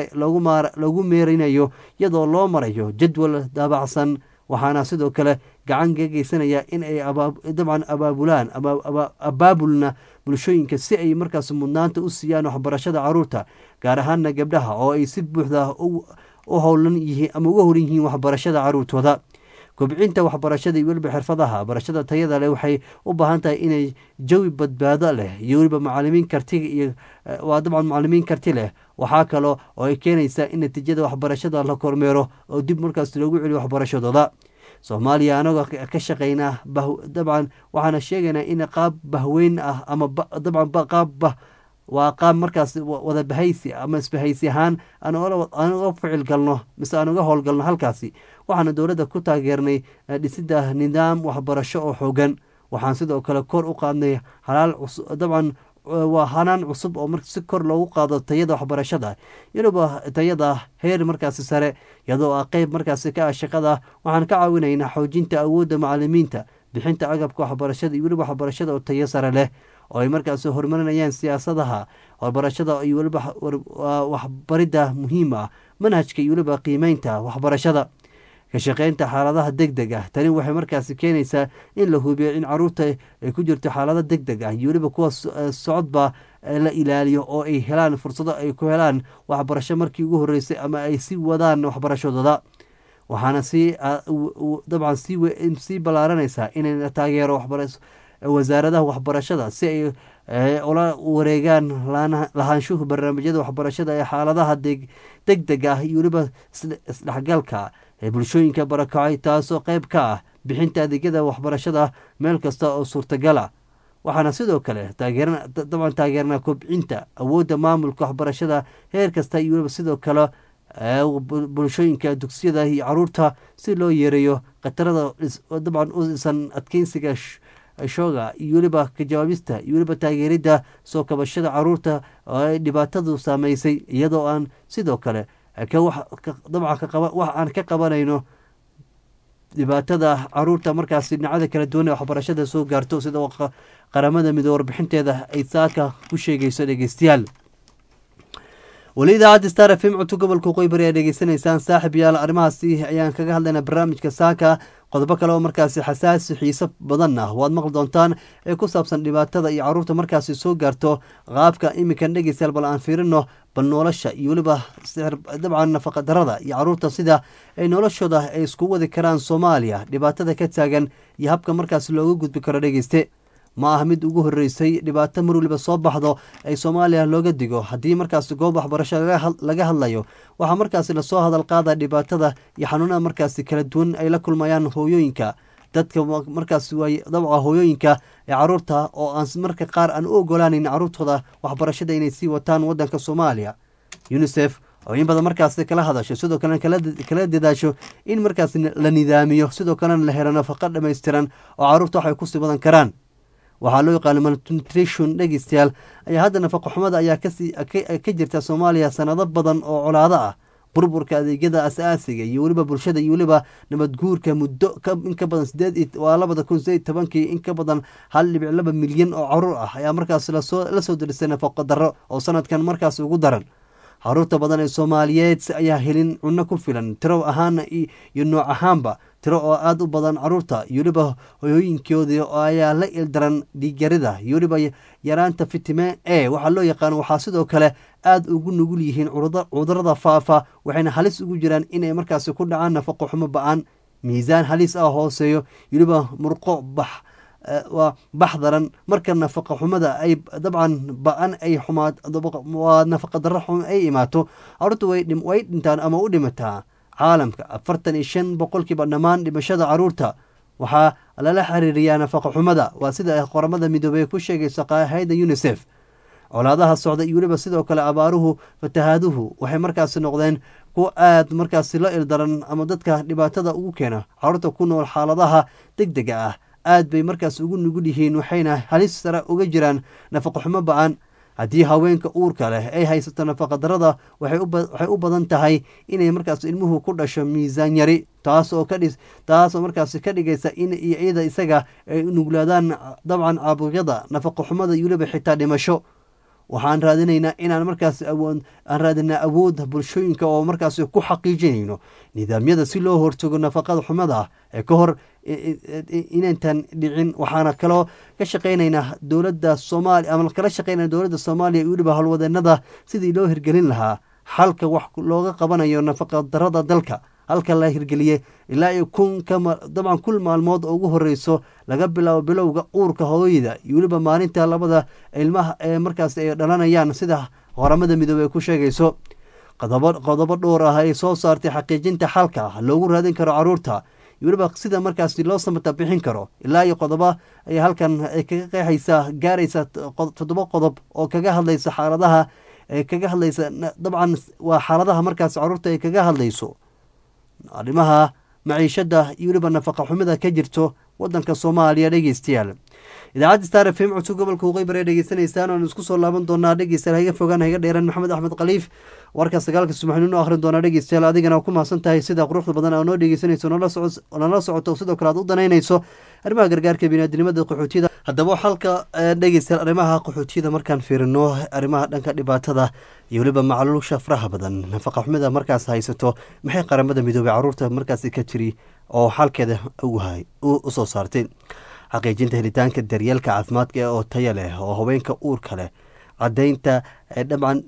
loogu meerinayo iyadoo loo marayo jadwal daabacsan waxaana sidoo kale gacan ka geysanaya in ay dabcan abaabulaan abaabulna bulshooyinka si ay markaas mudnaanta u siiyaan waxbarashada caruurta gaar ahaana gabdhaha oo ay si buuxda u howlan yihiin ama uga horan yihiin waxbarashada caruurtooda kobcinta waxbarashada iyo weliba xirfadaha barashada tayada leh waxay u baahan tahay inay jawi badbaado leh iyo weliba macalimiin karti iyo waa dabcan macalimiin karti leh waxaa kaloo oo ay keenaysaa in natiijada waxbarashada la kormeero oo dib markaas loogu celiyo waxbarashadooda soomaaliya anagoo ka shaqaynaa dabcan waxaana sheegaynaa in qaab bahweyn ah ama dabcan qaab bah waa qaab markaas wada bahaysi ama isbahaysi ahaan aan uga ficil galno mise aan uga howlgalno halkaasi waxaana dowladda ku taageernay dhisida nidaam waxbarasho oo xoogan waxaan sidoo kale kor u qaadnay halaal dabcan waa hanaan cusub oo si kor loogu qaado tayada waxbarashada iyadooba tayada heer markaasi sare iyadoo ah qeyb markaasi ka ah shaqada waxaan ka caawinaynaa xoojinta awoodda macalimiinta bixinta agabka waxbarashada iyo weliba waxbarashada oo tayo sare leh oo ay markaas horumarinayaan siyaasadaha waxbarashada iyo weliba waxbaridda muhiim ah manhajka iyo weliba qiimeynta waxbarashada ka shaqeynta xaaladaha deg deg ah tani waxay markaasi keenaysaa in la hubiyo in caruurta ay ku jirto xaalado deg deg ah iyo weliba kuwa socodba la ilaaliyo oo ay helaan fursado ay ku helaan waxbarasho markii ugu horeysay ama ay sii wadaan waxbarashadooda waxaana sii dabcan sii ballaaranaysaa inay taageero wasaaradaha waxbarashada si ay ula wareegaan lahaanshuhu barnaamijyada waxbarashada ee xaaladaha deg deg ah iyo weliba isdhexgalka ee bulshooyinka barakacay taasoo qeyb ka ah bixinta adeegyada waxbarashada meel kasta oo suurtagala waxaana sidoo kale dabcan taageernaa kobcinta awoodda maamulka waxbarashada heer kasta iyo weliba sidoo kale bulshooyinka dugsiyada iyo caruurta si loo yeereeyo khatarada dabcan u dhisan adkeysiga shooga iyo weliba ka jawaabista iyo weliba taageeridda soo kabashada caruurta oo ay dhibaatadu saameysay iyadoo aan sidoo kale dabcan wax aan ka qabanayno dhibaatada caruurta markaas dhinacada kala duwan ee waxbarashada soo gaarto sida qaramada midoo warbixinteeda ay saaka ku sheegayso dhegeystayaal weli idaacadda star f m codka gobolka qoybari aad dhegeysanaysaan saaxib yaal arrimahaasi ayaan kaga hadlaynaa barnaamijka saaka qodobo kale oo markaasi xasaasi xiiso badan ah waad maqli doontaan ee ku saabsan dhibaatada iyo caruurta markaasi soo gaarto qaabka iminkan dhegeystayaal bal aan fiirino bal nolosha iyo weliba dabcan nafaqa darada iyo caruurta sida ay noloshooda ay isku wadi karaan soomaaliya dhibaatada ka taagan iyo habka markaasi looga gudbi karo dhegeyste ma aha mid ugu horeysay dhibaato mar waliba soo baxdo ay soomaaliya looga digo haddii markaasi goob waxbarasho laga hadlayo waxaa markaasi lasoo hadal qaada dhibaatada iyo xanuunada markaasi kala duwan ay la kulmayaan hooyooyinka dadka markaas waay dabca hooyooyinka ee caruurta oo aan marka qaar aan u ogolaaneyn caruurtooda waxbarashada inay sii wataan wadanka soomaaliya unisef oo in badan markaasi kala hadasho sidoo kalena kala dadaasho in markaas la nidaamiyo sidoo kalena la helo nafaqo dhammaystiran oo caruurta waxay kusii wadan karaan waxaa loo yaqaana malnutrition dhegeystayaal ayaa hadda nafaqo xumada ayaa ka jirta soomaaliya sanado badan oo colaado ah burburka adeegyada asaasiga iyo weliba bulshada iyo weliba nabadguurka muddo in ka badan sideed waa labada kun sideed tobankii in ka badan hal dhibic laba milyan oo caruur ah ayaa markaas la soo derisay nafaqo darro oo sanadkan markaas ugu daran caruurta badan ee soomaaliyeed ayaa helin cunno ku filan tiro ahaana iyo nooc ahaanba tiro oo aada u badan caruurta iyo weliba hoyooyinkoodii ayaa la ildaran dhiigyarida iyo weliba yaraanta fitimen e waxaa loo yaqaan waxaa sidoo kale aada ugu nugul yihiin cudurada faafa waxayna halis ugu jiraan inay markaasi ku dhacaan nafaqo xumo ba-an miisaan halis ah hooseeyo weliba murqo bax waa baxdaran marka nafaqa xumada ay dabcan ba-an ay xumaad waa nafaqa darro xum ay imaato caruurta way dhintaan ama u dhimataa caalamka afartan iyo shan boqolkiiba dhammaan dhimashada caruurta waxaa lala xiriiriyaa nafaqa xumada waa sida qoramada midoobey ku sheegaysa hayda unisef colaadaha socda iyo weliba sidoo kale abaaruhu fatahaaduhu waxay markaasi noqdeen kuwo aad markaasi la ildaran ama dadka dhibaatada ugu keena caruurta ku nool xaaladaha deg dega ah aad bay markaas ugu nugul yihiin waxayna halis sare uga jiraan nafaqa xumo ba-an haddii haweenka uurka leh ay haysato nafaqa darada waxay u badan tahay inay markaas ilmuhu ku dhasho miisaan yari taasoo kadhi taasoo markaasi ka dhigaysa in iyada isaga ay nuglaadaan dabcan caabuqyada nafaqa xumada iyo weliba xitaa dhimasho waxaan raadinaynaa inaan markaas awood aan raadinaa awoodda bulshooyinka oo markaas ku xaqiijinayno nidaamyada si loo hortago nafaqada xumada ee ka hor inaytan dhicin waxaana kaloo ka shaqaynaynaa dowladda soomaaliya ama kala shaqaynaya dowladda soomaaliya iyo weliba howlwadeenada sidii loo hirgelin lahaa xalka wax looga qabanayo nafaqa darada dalka halka la hirgeliyey ilaa iyo kun dabcan kul maalmood oo ugu horeyso laga bilaabo bilowga uurka hooyada iyo weliba maalinta labada ilmaha ee markaas ay dhalanayaan sida qoramada midoobey ku sheegayso qodobo dhowr ah ay soo saartay xaqiijinta xalka loogu raadin karo caruurta iyo weliba sida markaas loo samata bixin karo ilaa iyo qodobo ay halkan ay kaga qeexaysa gaaraysa toddoba qodob oo kaga hadlaysa xaaladaha kaga hadlaysa dabcan waa xaaladaha markaas caruurta ay kaga hadlayso arrimaha maciishada iyo weliba nafaqa xumida ka jirto wadanka soomaaliya dhegeystayaal idaacadda star f m codka gobolka waqooyi bare dhegeysanaysaan oan isku soo laaban doonaa dhegeystayaal haga fogaan haga dheeran maxamed axmed khaliif warka sagaalka subaxnimo noo akhrin doonaa dhegeystayaal adigana ku mahadsan tahay sida quruxda badan aa noo dhegeysanayso nala socoto sidoo kale aad u danaynayso arrimaha gargaarka biniaadinimada qaxootiyada haddaba xalka dhegeystayaal arrimaha qaxootiyada markaan fiirino arrimaha dhanka dhibaatada iyo weliba macluusha faraha badan nafaqa xumida markaas haysato maxay qaramada midoobey caruurta markaasi ka jiri oo xalkeeda u soo saartay xaqiijinta helitaanka daryeelka caafimaadka oo taya leh oo haweenka uurka leh cadaynta dabcan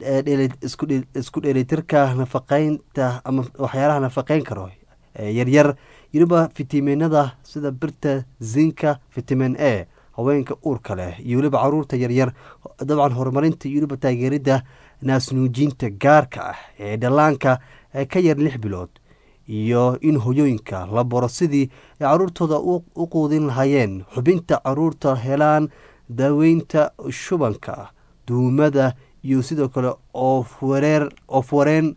isku dheelitirka nafaqeynta ama waxyaalaha nafaqeyn karo yaryar weliba fitaminada sida birta zinka vitamin a haweenka uurka leh iyo weliba caruurta yaryar dabcan horumarinta iyo weliba taageerida naasnuujinta gaarka ah ee dhallaanka ka yar lix bilood iyo in hoyooyinka la baro sidii ay caruurtooda u quudin lahaayeen xubinta caruurta helaan daaweynta shubanka duumada iyo sidoo kale oofureer oofwareen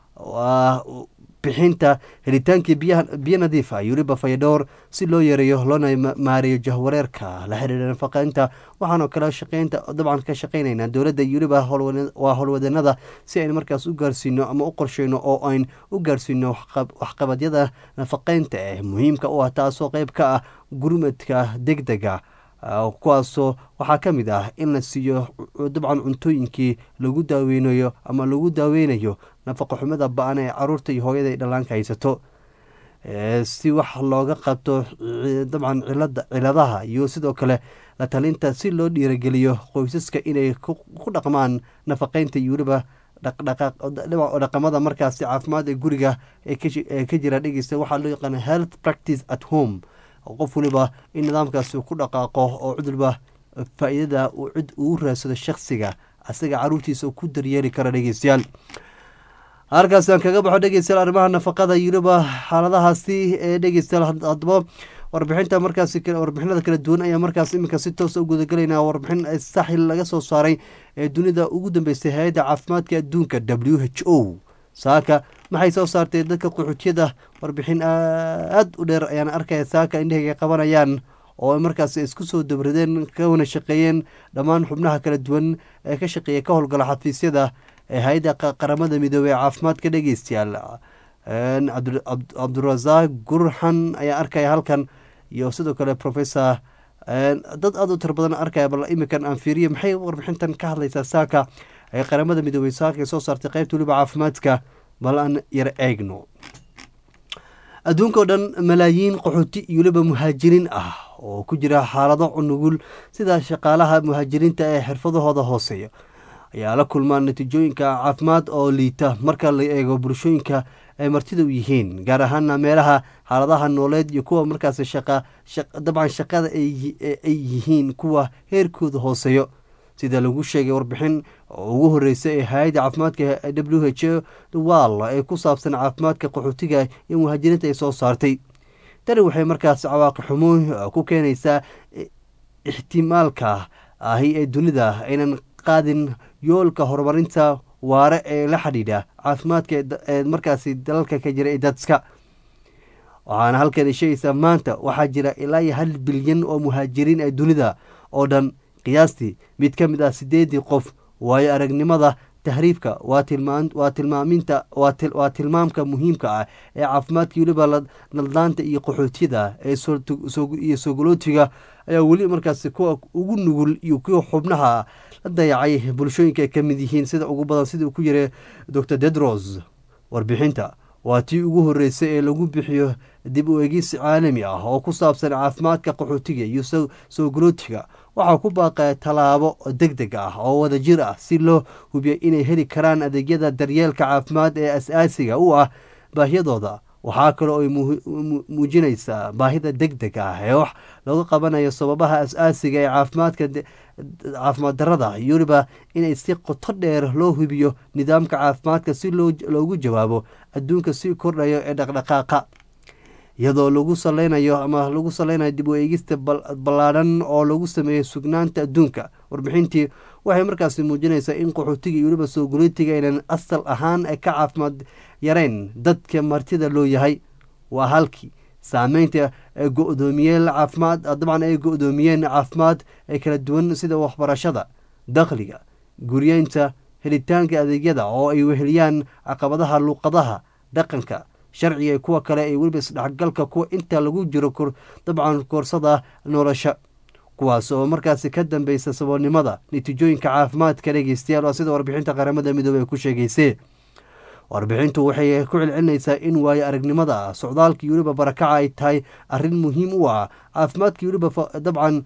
bixinta helitaankii biyo nadiif ah iyo weliba fayadhowr si loo yareeyo loona maareeyo jahwareerka la xiriira nafaqeynta waxaanoo kale shaqeynta dabcan ka shaqeynaynaa dowladda iyo weliba waa howlwadeenada si aynu markaas u gaarsiino ama u qorsheyno oo ayn u gaarsiino waxqabadyada nafaqeynta eh muhiimka u ah taasoo qeyb ka ah gurmadka deg dega kuwaasoo waxaa ka mid ah in la siiyo dabcan cuntooyinkii lagu daaweynayo ama lagu daaweynayo nafaqa xumada ba-an ee caruurta iyo hooyada ay dhallaanka haysato si wax looga qabto dabcan cilada ciladaha iyo sidoo kale la talinta si loo dhiirageliyo qoysaska inay ku dhaqmaan nafaqeynta iyo weliba dhaqamada markaasi caafimaad ee guriga ee ka jira dhegeysta waxaa loo yaqaana health practice at home qof waliba in nidaamkaasi ku dhaqaaqo oo cudurba faa-iidada uu cid uu raadsado shaksiga asaga caruurtiisa ku daryeeli kara dhegeystayaal halkaas aan kaga baxo dhegeystayaal arrimaha nafaqada yuriba xaaladahaasi ee dhegeystayaal haddaba warbixinta markaasi warbixinada kala duwan ayaa markaas iminka si toosa u gudagalaynaa warbixin saxil laga soo saaray ee dunida ugu dambeysay hay-adda caafimaadka adduunka w h o saaka maxay soo saartay dadka qaxootiyada warbixin aada u dheer ayaan arkaya saaka indhahayga qabanayaan oo markaas isku soo dabradeen kawana shaqeeyeen dhammaan xubnaha kala duwan ee ka shaqeeya ka howlgala xafiisyada ee hay-adda qaramada midoobey ee caafimaadka dhegeystayaal cabdurasaaq gurxan ayaa arkaya halkan iyo sidoo kale professor dad aada u tir badan arkaya bal iminkan aan fiiriye maxay warbixintan ka hadlaysaa saaka ee qaramada midoobey saaka soo saartay qeybta weliba caafimaadka bal aan yar eegno adduunka oo dhan malaayiin qaxooti iyo weliba muhaajiriin ah oo ku jira xaalado cunugul sida shaqaalaha muhaajiriinta ee xirfadahooda hooseeya ayaa la kulmaan natiijooyinka caafimaad oo liita marka la eego bulshooyinka ay martida u yihiin gaar ahaana meelaha xaaladaha nooleed iyo kuwa markaas shaqa dabcan shaqada ay yihiin kuwa heerkooda hooseeyo sida lagu sheegay warbixin ugu horreysay ee hay-adda caafimaadka w h wall ee ku saabsan caafimaadka qaxootiga iyo muhaajiriinta ay soo saartay tani waxay markaas cawaaqi xumo ku keenaysaa ixtimaalka ahi ee dunida aynan qaadin yoolka horumarinta waare ee la xidhiidha caafimaadka ee markaasi dalalka ka jira ee dadska waxaana halkan sheegaysaa maanta waxaa jira ilaa iyo hal bilyan oo muhaajiriin ee dunida oo dhan qiyaastii mid ka mid ah sideedii qof waayo aragnimada tahriibka waa tilmaaminta waa tilmaamka muhiimka ah ee caafimaadka weliba naldaanta iyo qaxootiyada iyo sogolootiga ayaa weli markaasi kuwa ugu nugul iyo kuwa xubnaha la dayacay bulshooyinka ay ka mid yihiin sida ugu badan sida uu ku yiray dor dedros warbixinta waa tii ugu horreysay ee lagu bixiyo dib u egis caalami ah oo ku saabsan caafimaadka qaxootiga iyo sogolootiga waxaa ku baaqaya tallaabo deg deg ah oo wada jir ah si loo hubiyo inay heli karaan adeegyada daryeelka caafimaad ee as-aasiga u ah baahiyadooda waxaa kaloo ay muujinaysaa baahida deg deg ah ee wax lagu qabanayo sababaha as-aasiga ee caafimaadka caafimaad darada iyo weliba inay si qoto dheer loo hubiyo nidaamka caafimaadka si loogu jawaabo adduunka si kordhayo ee dhaqdhaqaaqa iyadoo lagu saleynayo ama lagu saleynayo dib u eegista ballaadhan oo lagu sameeyo sugnaanta adduunka warbixintii waxay markaasi muujinaysaa in qaxootiga iyo weliba soogolitiga aynan asal ahaan ka caafimaad yareyn dadka martida loo yahay waa halkii saameynta go-doomiyeen caafimaad dabcan ay go-doomiyeen caafimaad ee kala duwan sida waxbarashada dakhliga guryeynta helitaanka adeegyada oo ay weheliyaan caqabadaha luuqadaha dhaqanka sharciga kuwa kale ee weliba isdhexgalka kuwa inta lagu jiro dabcan koorsada nolosha kuwaas oo markaasi ka dambeysa saboolnimada natiijooyinka caafimaadka dhegeystayaal waa sida warbixinta qaramada midoobey ay ku sheegeysay warbixintu waxay ku celcelinaysaa in waayo aragnimada socdaalkii weliba barakaca ay tahay arrin muhiim u ah caafimaadkii weliba dabcan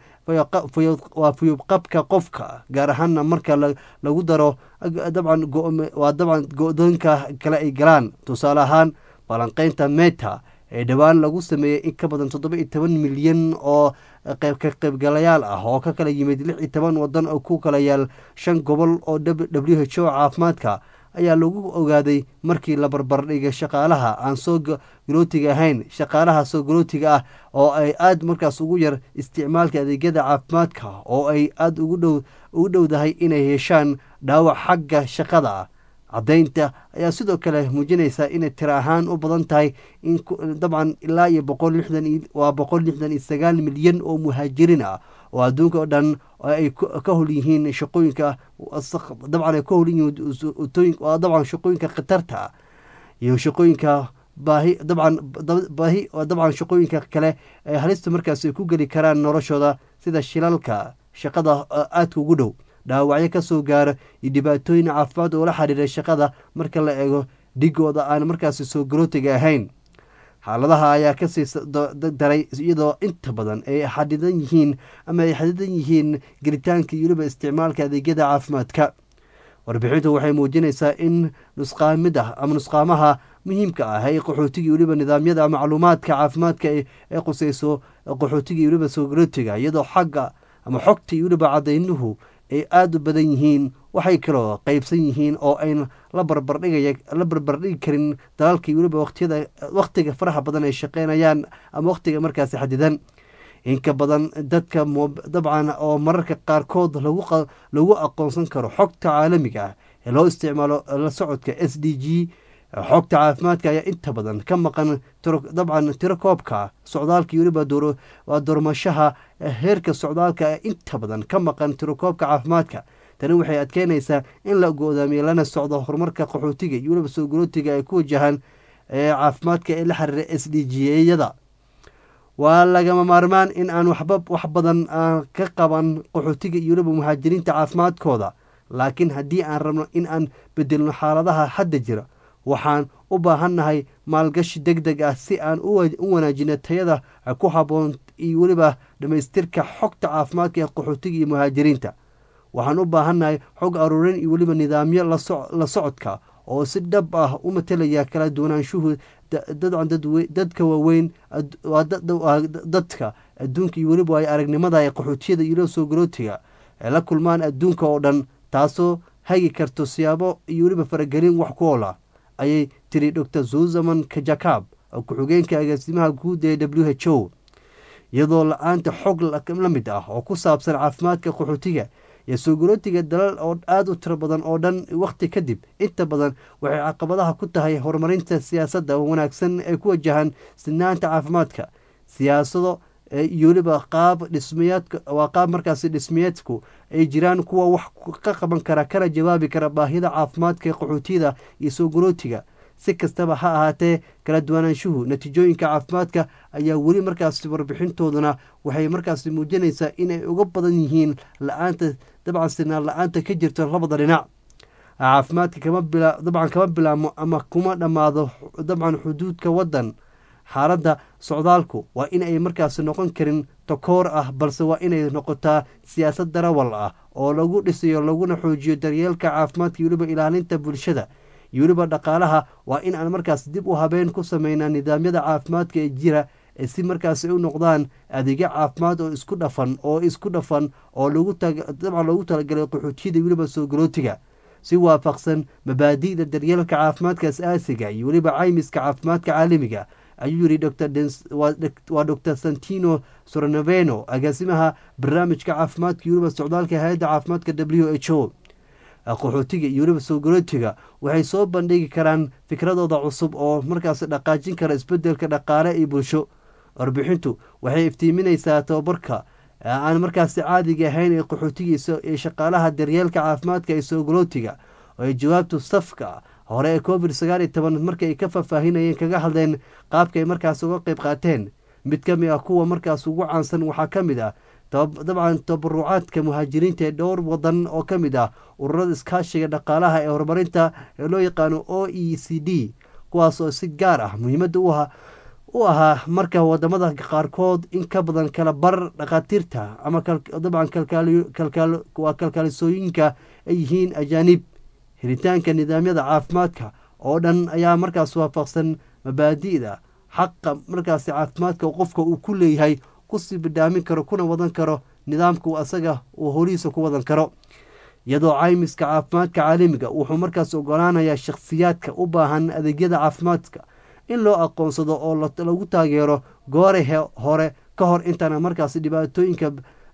waa fuyubqabka qofka gaar ahaana marka lagu daro dabcan waa dabcan go-doonka kale ay galaan tusaale ahaan balanqeynta meta ee dhowaan lagu sameeyey in ka badan toddoba iyo toban milyan oo ka qaybgalayaal ah oo ka kala yimid lix iyo toban wadan oo ku kala yaal shan gobol oo w h o caafimaadka ayaa lagu ogaaday markii la barbardhigay shaqaalaha aan soo galootiga ahayn shaqaalaha soo galootiga ah oo ay aada markaas ugu yar isticmaalka adeegyada caafimaadka oo ay aada ugu dhowdahay inay yeeshaan dhaawac xagga shaqada ah caddaynta ayaa sidoo kale muujinaysaa inay tira ahaan u badan tahay in dabcan ilaa iyo boqol lixdan waa boqol lixdan iyo sagaal milyan oo muhaajiriin ah oo adduunka oo dhan ay ka hol yihiin shaqooyinka dabcan ay ka hol yihiin dabcan shaqooyinka khatarta iyo shaqooyinka baahi dabcan baahi dabcan shaqooyinka kale ee halista markaas ay ku geli karaan noloshooda sida shilalka shaqada aadka ugu dhow dhaawacyo ka soo gaara iyo dhibaatooyin caafimaad oo la xiriira shaqada marka la eego dhigooda aan markaasi soo garootiga ahayn xaaladaha ayaa kasii daray iyadoo inta badan ay xadidan yihiin ama ay xadidan yihiin gelitaanka iyo weliba isticmaalka adeegyada caafimaadka warbixintu waxay muujinaysaa in nusqaamid ah ama nusqaamaha muhiimka ah ee qaxootiga iyo weliba nidaamyada macluumaadka caafimaadka ee quseyso qaxootiga iyo weliba soo garootiga iyadoo xagga ama xogta iyo weliba cadaynuhu ay aada u badan yihiin waxay kaloo qeybsan yihiin oo ayn la barbardhigaya la barbardhigi karin dalalka iyo weliba waqtiyada waqtiga faraha badan ay shaqeynayaan ama waqtiga markaasi xadidan inka badan dadka dabcan oo mararka qaarkood lagu aqoonsan karo xogta caalamiga ah ee loo isticmaalo la socodka s d g xogta caafimaadka ayaa inta badan ka maqan dabcan tiro koobka socdaalka iyo weliba waa doormashaha heerka socdaalka inta badan ka maqan tirokoobka caafimaadka tani waxay adkeynaysaa in la go-daamiyo lana socdo horumarka qaxootiga iyo weliba soo galootiga ay ku wajahaan caafimaadka ee la xiriira s d g yada waa lagama maarmaan in aan waxba wax badan aan ka qaban qaxootiga iyo weliba muhaajiriinta caafimaadkooda laakiin haddii aan rabno in aan bedelno xaaladaha hadda jira waxaan u baahannahay maalgashi deg deg ah si aan u wanaajino tayada ku habboon iyo weliba dhammaystirka xogta caafimaadka ee qaxootiga iyo muhaajiriinta waxaan u baahannahay xog aruurin iyo weliba nidaamyo la socodka oo si dhab ah u matelaya kala duwanaanshuhu dadka waaweyn dadka adduunka iyo weliba ay aragnimada ee qaxootiyada iyo soo garootiga ay la kulmaan adduunka oo dhan taasoo hagi karto siyaabo iyo weliba faragelin wax ku oola ayay tiri dor zuzaman kajakab ku-xigeenka agaasimaha guud ee w h o iyadoo la-aanta xog la mid ah oo ku saabsan caafimaadka qaxootiga iyo soo garootiga dalal oo aada u tiro badan oo dhan wakhti kadib inta badan waxay caqabadaha ku tahay horumarinta siyaasadda wanaagsan ee ku wajahan sinaanta caafimaadka siyaasado iyo weliba qaab dhismayaadka waa qaab markaasi dhismayeedku ay jiraan kuwa wax ka qaban kara kana jawaabi kara baahida caafimaadka qaxootiyada iyo soo garootiga si kastaba ha ahaatee kala duwanaanshuhu natiijooyinka caafimaadka ayaa weli markaasi warbixintooduna waxay markaasi muujinaysaa inay uga badan yihiin la-aanta dabcan sinaan la-aanta ka jirto labada dhinac caafimaadka kama bila dabcan kama bilaabmo ama kuma dhammaado dabcan xuduudka waddan xaaladda socdaalku waa in ay markaasi noqon karin takoor ah balse waa inay noqotaa siyaasad darawal ah oo lagu dhisayo laguna xoojiyo daryeelka caafimaadka iyo weliba ilaalinta bulshada iyo weliba dhaqaalaha waa in aan markaas dib u habeen ku sameynaa nidaamyada caafimaadka ee jira ee si markaasi u noqdaan adeegyo caafimaad oo isku dhafan oo isku dhafan oo dabcan loogu talagalay qaxootiyada weliba soo galootiga si waafaqsan mabaadi'da daryeelka caafimaadka as-aasiga iyo weliba caymiska caafimaadka caalamiga ayuu yidhi waa dor santino sornoveno agaasimaha barnaamijka caafimaadka iyo weliba socdaalka hay-adda caafimaadka w h o qaxootiga iyo weliba soo garootiga waxay soo bandhigi karaan fikradooda cusub oo markaas dhaqaajin kara isbedelka dhaqaale iyo bulsho warbixintu waxay iftiiminaysaa tababarka aan markaasi caadiga ahayn ee qaxootigiisa ee shaqaalaha daryeelka caafimaadka ee soo garootiga oo ay jawaabtu safka hore ee covid sagaal iyo toban markii ay ka faahfaahinayeen kaga hadleen qaabka ay markaas uga qeyb qaateen mid ka mid ah kuwa markaas ugu caansan waxaa ka mid ah dabcan tabarucaadka muhaajiriinta ee dhowr wadan oo ka mid ah ururada iskaashiga dhaqaalaha ee horumarinta ee loo yaqaano o e c d kuwaas oo si gaar ah muhiimadda u ahaa marka wadamada qaarkood in ka badan kala bar dhakhaatiirta ama dabcan waa kalkaalisooyinka ay yihiin ajaanib helitaanka nidaamyada caafimaadka oo dhan ayaa markaas waafaqsan mabaadi'da xaqa markaasi caafimaadka qofka uu ku leeyahay kusii bidhaamin karo kuna wadan karo nidaamku asaga uu holihiisa ku wadan karo iyadoo caymiska caafimaadka caalamiga wuxuu markaas ogolaanayaa shakhsiyaadka u baahan adeegyada caafimaadka in loo aqoonsado oo lagu taageero goore hore ka hor intaana markaas dhibaatooyinka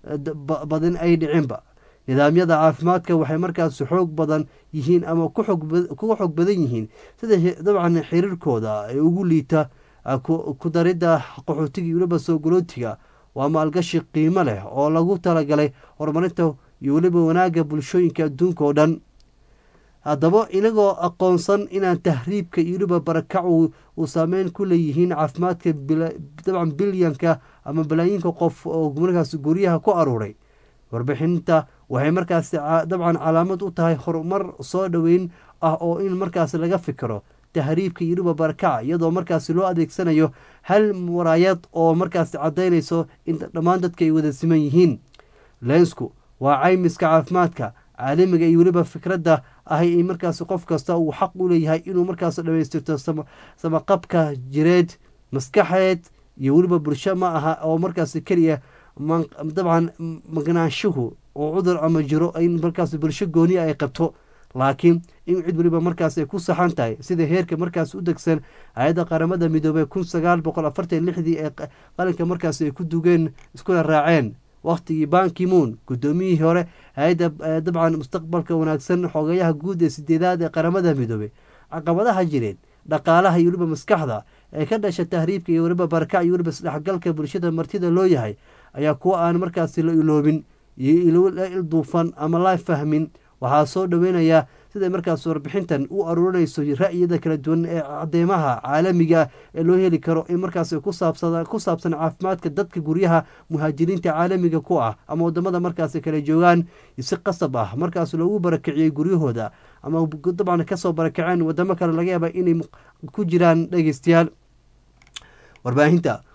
badan ay dhicinba nidaamyada caafimaadka waxay markaas xoog badan yihiin ama kuga xoog badan yihiin sida dabcan xiriirkooda ee ugu liita ku daridda qaxootiga iyo weliba soo galootiga waa maalgashi qiimo leh oo lagu talagalay horumarinta iyo weliba wanaagga bulshooyinka adduunka oo dhan haddaba inagoo aqoonsan inaan tahriibka iyo weliba barakacu uu saameyn ku leeyihiin caafimaadka dabcan bilyanka ama balaayiinka qof oo markaas guryaha ku aruuray warbixinta waxay markaas dabcan calaamad u tahay horumar soo dhoweyn ah oo in markaas laga fikiro tahriibka iyo weliba barakaca iyadoo markaas loo adeegsanayo hal muraayad oo markaas caddaynayso in dhammaan dadka ay wada siman yihiin lensku waa caymiska caafimaadka caalamiga iyo weliba fikradda ahay in markaas qof kasta uu xaq u leeyahay inuu markaas dhamaystirto samaqabka jireed maskaxeed iyo weliba bulsho ma aha oo markaas keliya dabcan magnaanshuhu oo cudur ama jiro in markaas bulsho gooniya ay qabto laakiin in cid weliba markaas ay ku saxan tahay sida heerka markaas u degsan hay-adda qaramada midoobey kun sagaal boqol afartan lixdii ee qalinka markaas ay ku dugeen iskuna raaceen wakhtigii bankimoon guddoomiyihii hore hay-adda dabcan mustaqbalka wanaagsan xogayaha guud ee sideedaad ee qaramada midoobey caqabadaha jireed dhaqaalaha iyo weliba maskaxda ee ka dhasha tahriibka iyo weliba barakac iyo weliba isdhexgalka bulshada martida loo yahay ayaa kuwa aan markaasi la iloobin iyo la ilduufan ama la fahmin waxaa soo dhoweynayaa siday markaas warbixintan u aruurinayso ra'yiyada kala duwan ee cadeymaha caalamiga ee loo heli karo in markaas ku saabsan caafimaadka dadka guryaha muhaajiriinta caalamiga ku ah ama wadamada markaas kala joogaan si qasab ah markaas loogu barakiciyey guryahooda ama dabcan kasoo barakaceen wadamo kale laga yaaba inay ku jiraan dhegeystayaal warbaahinta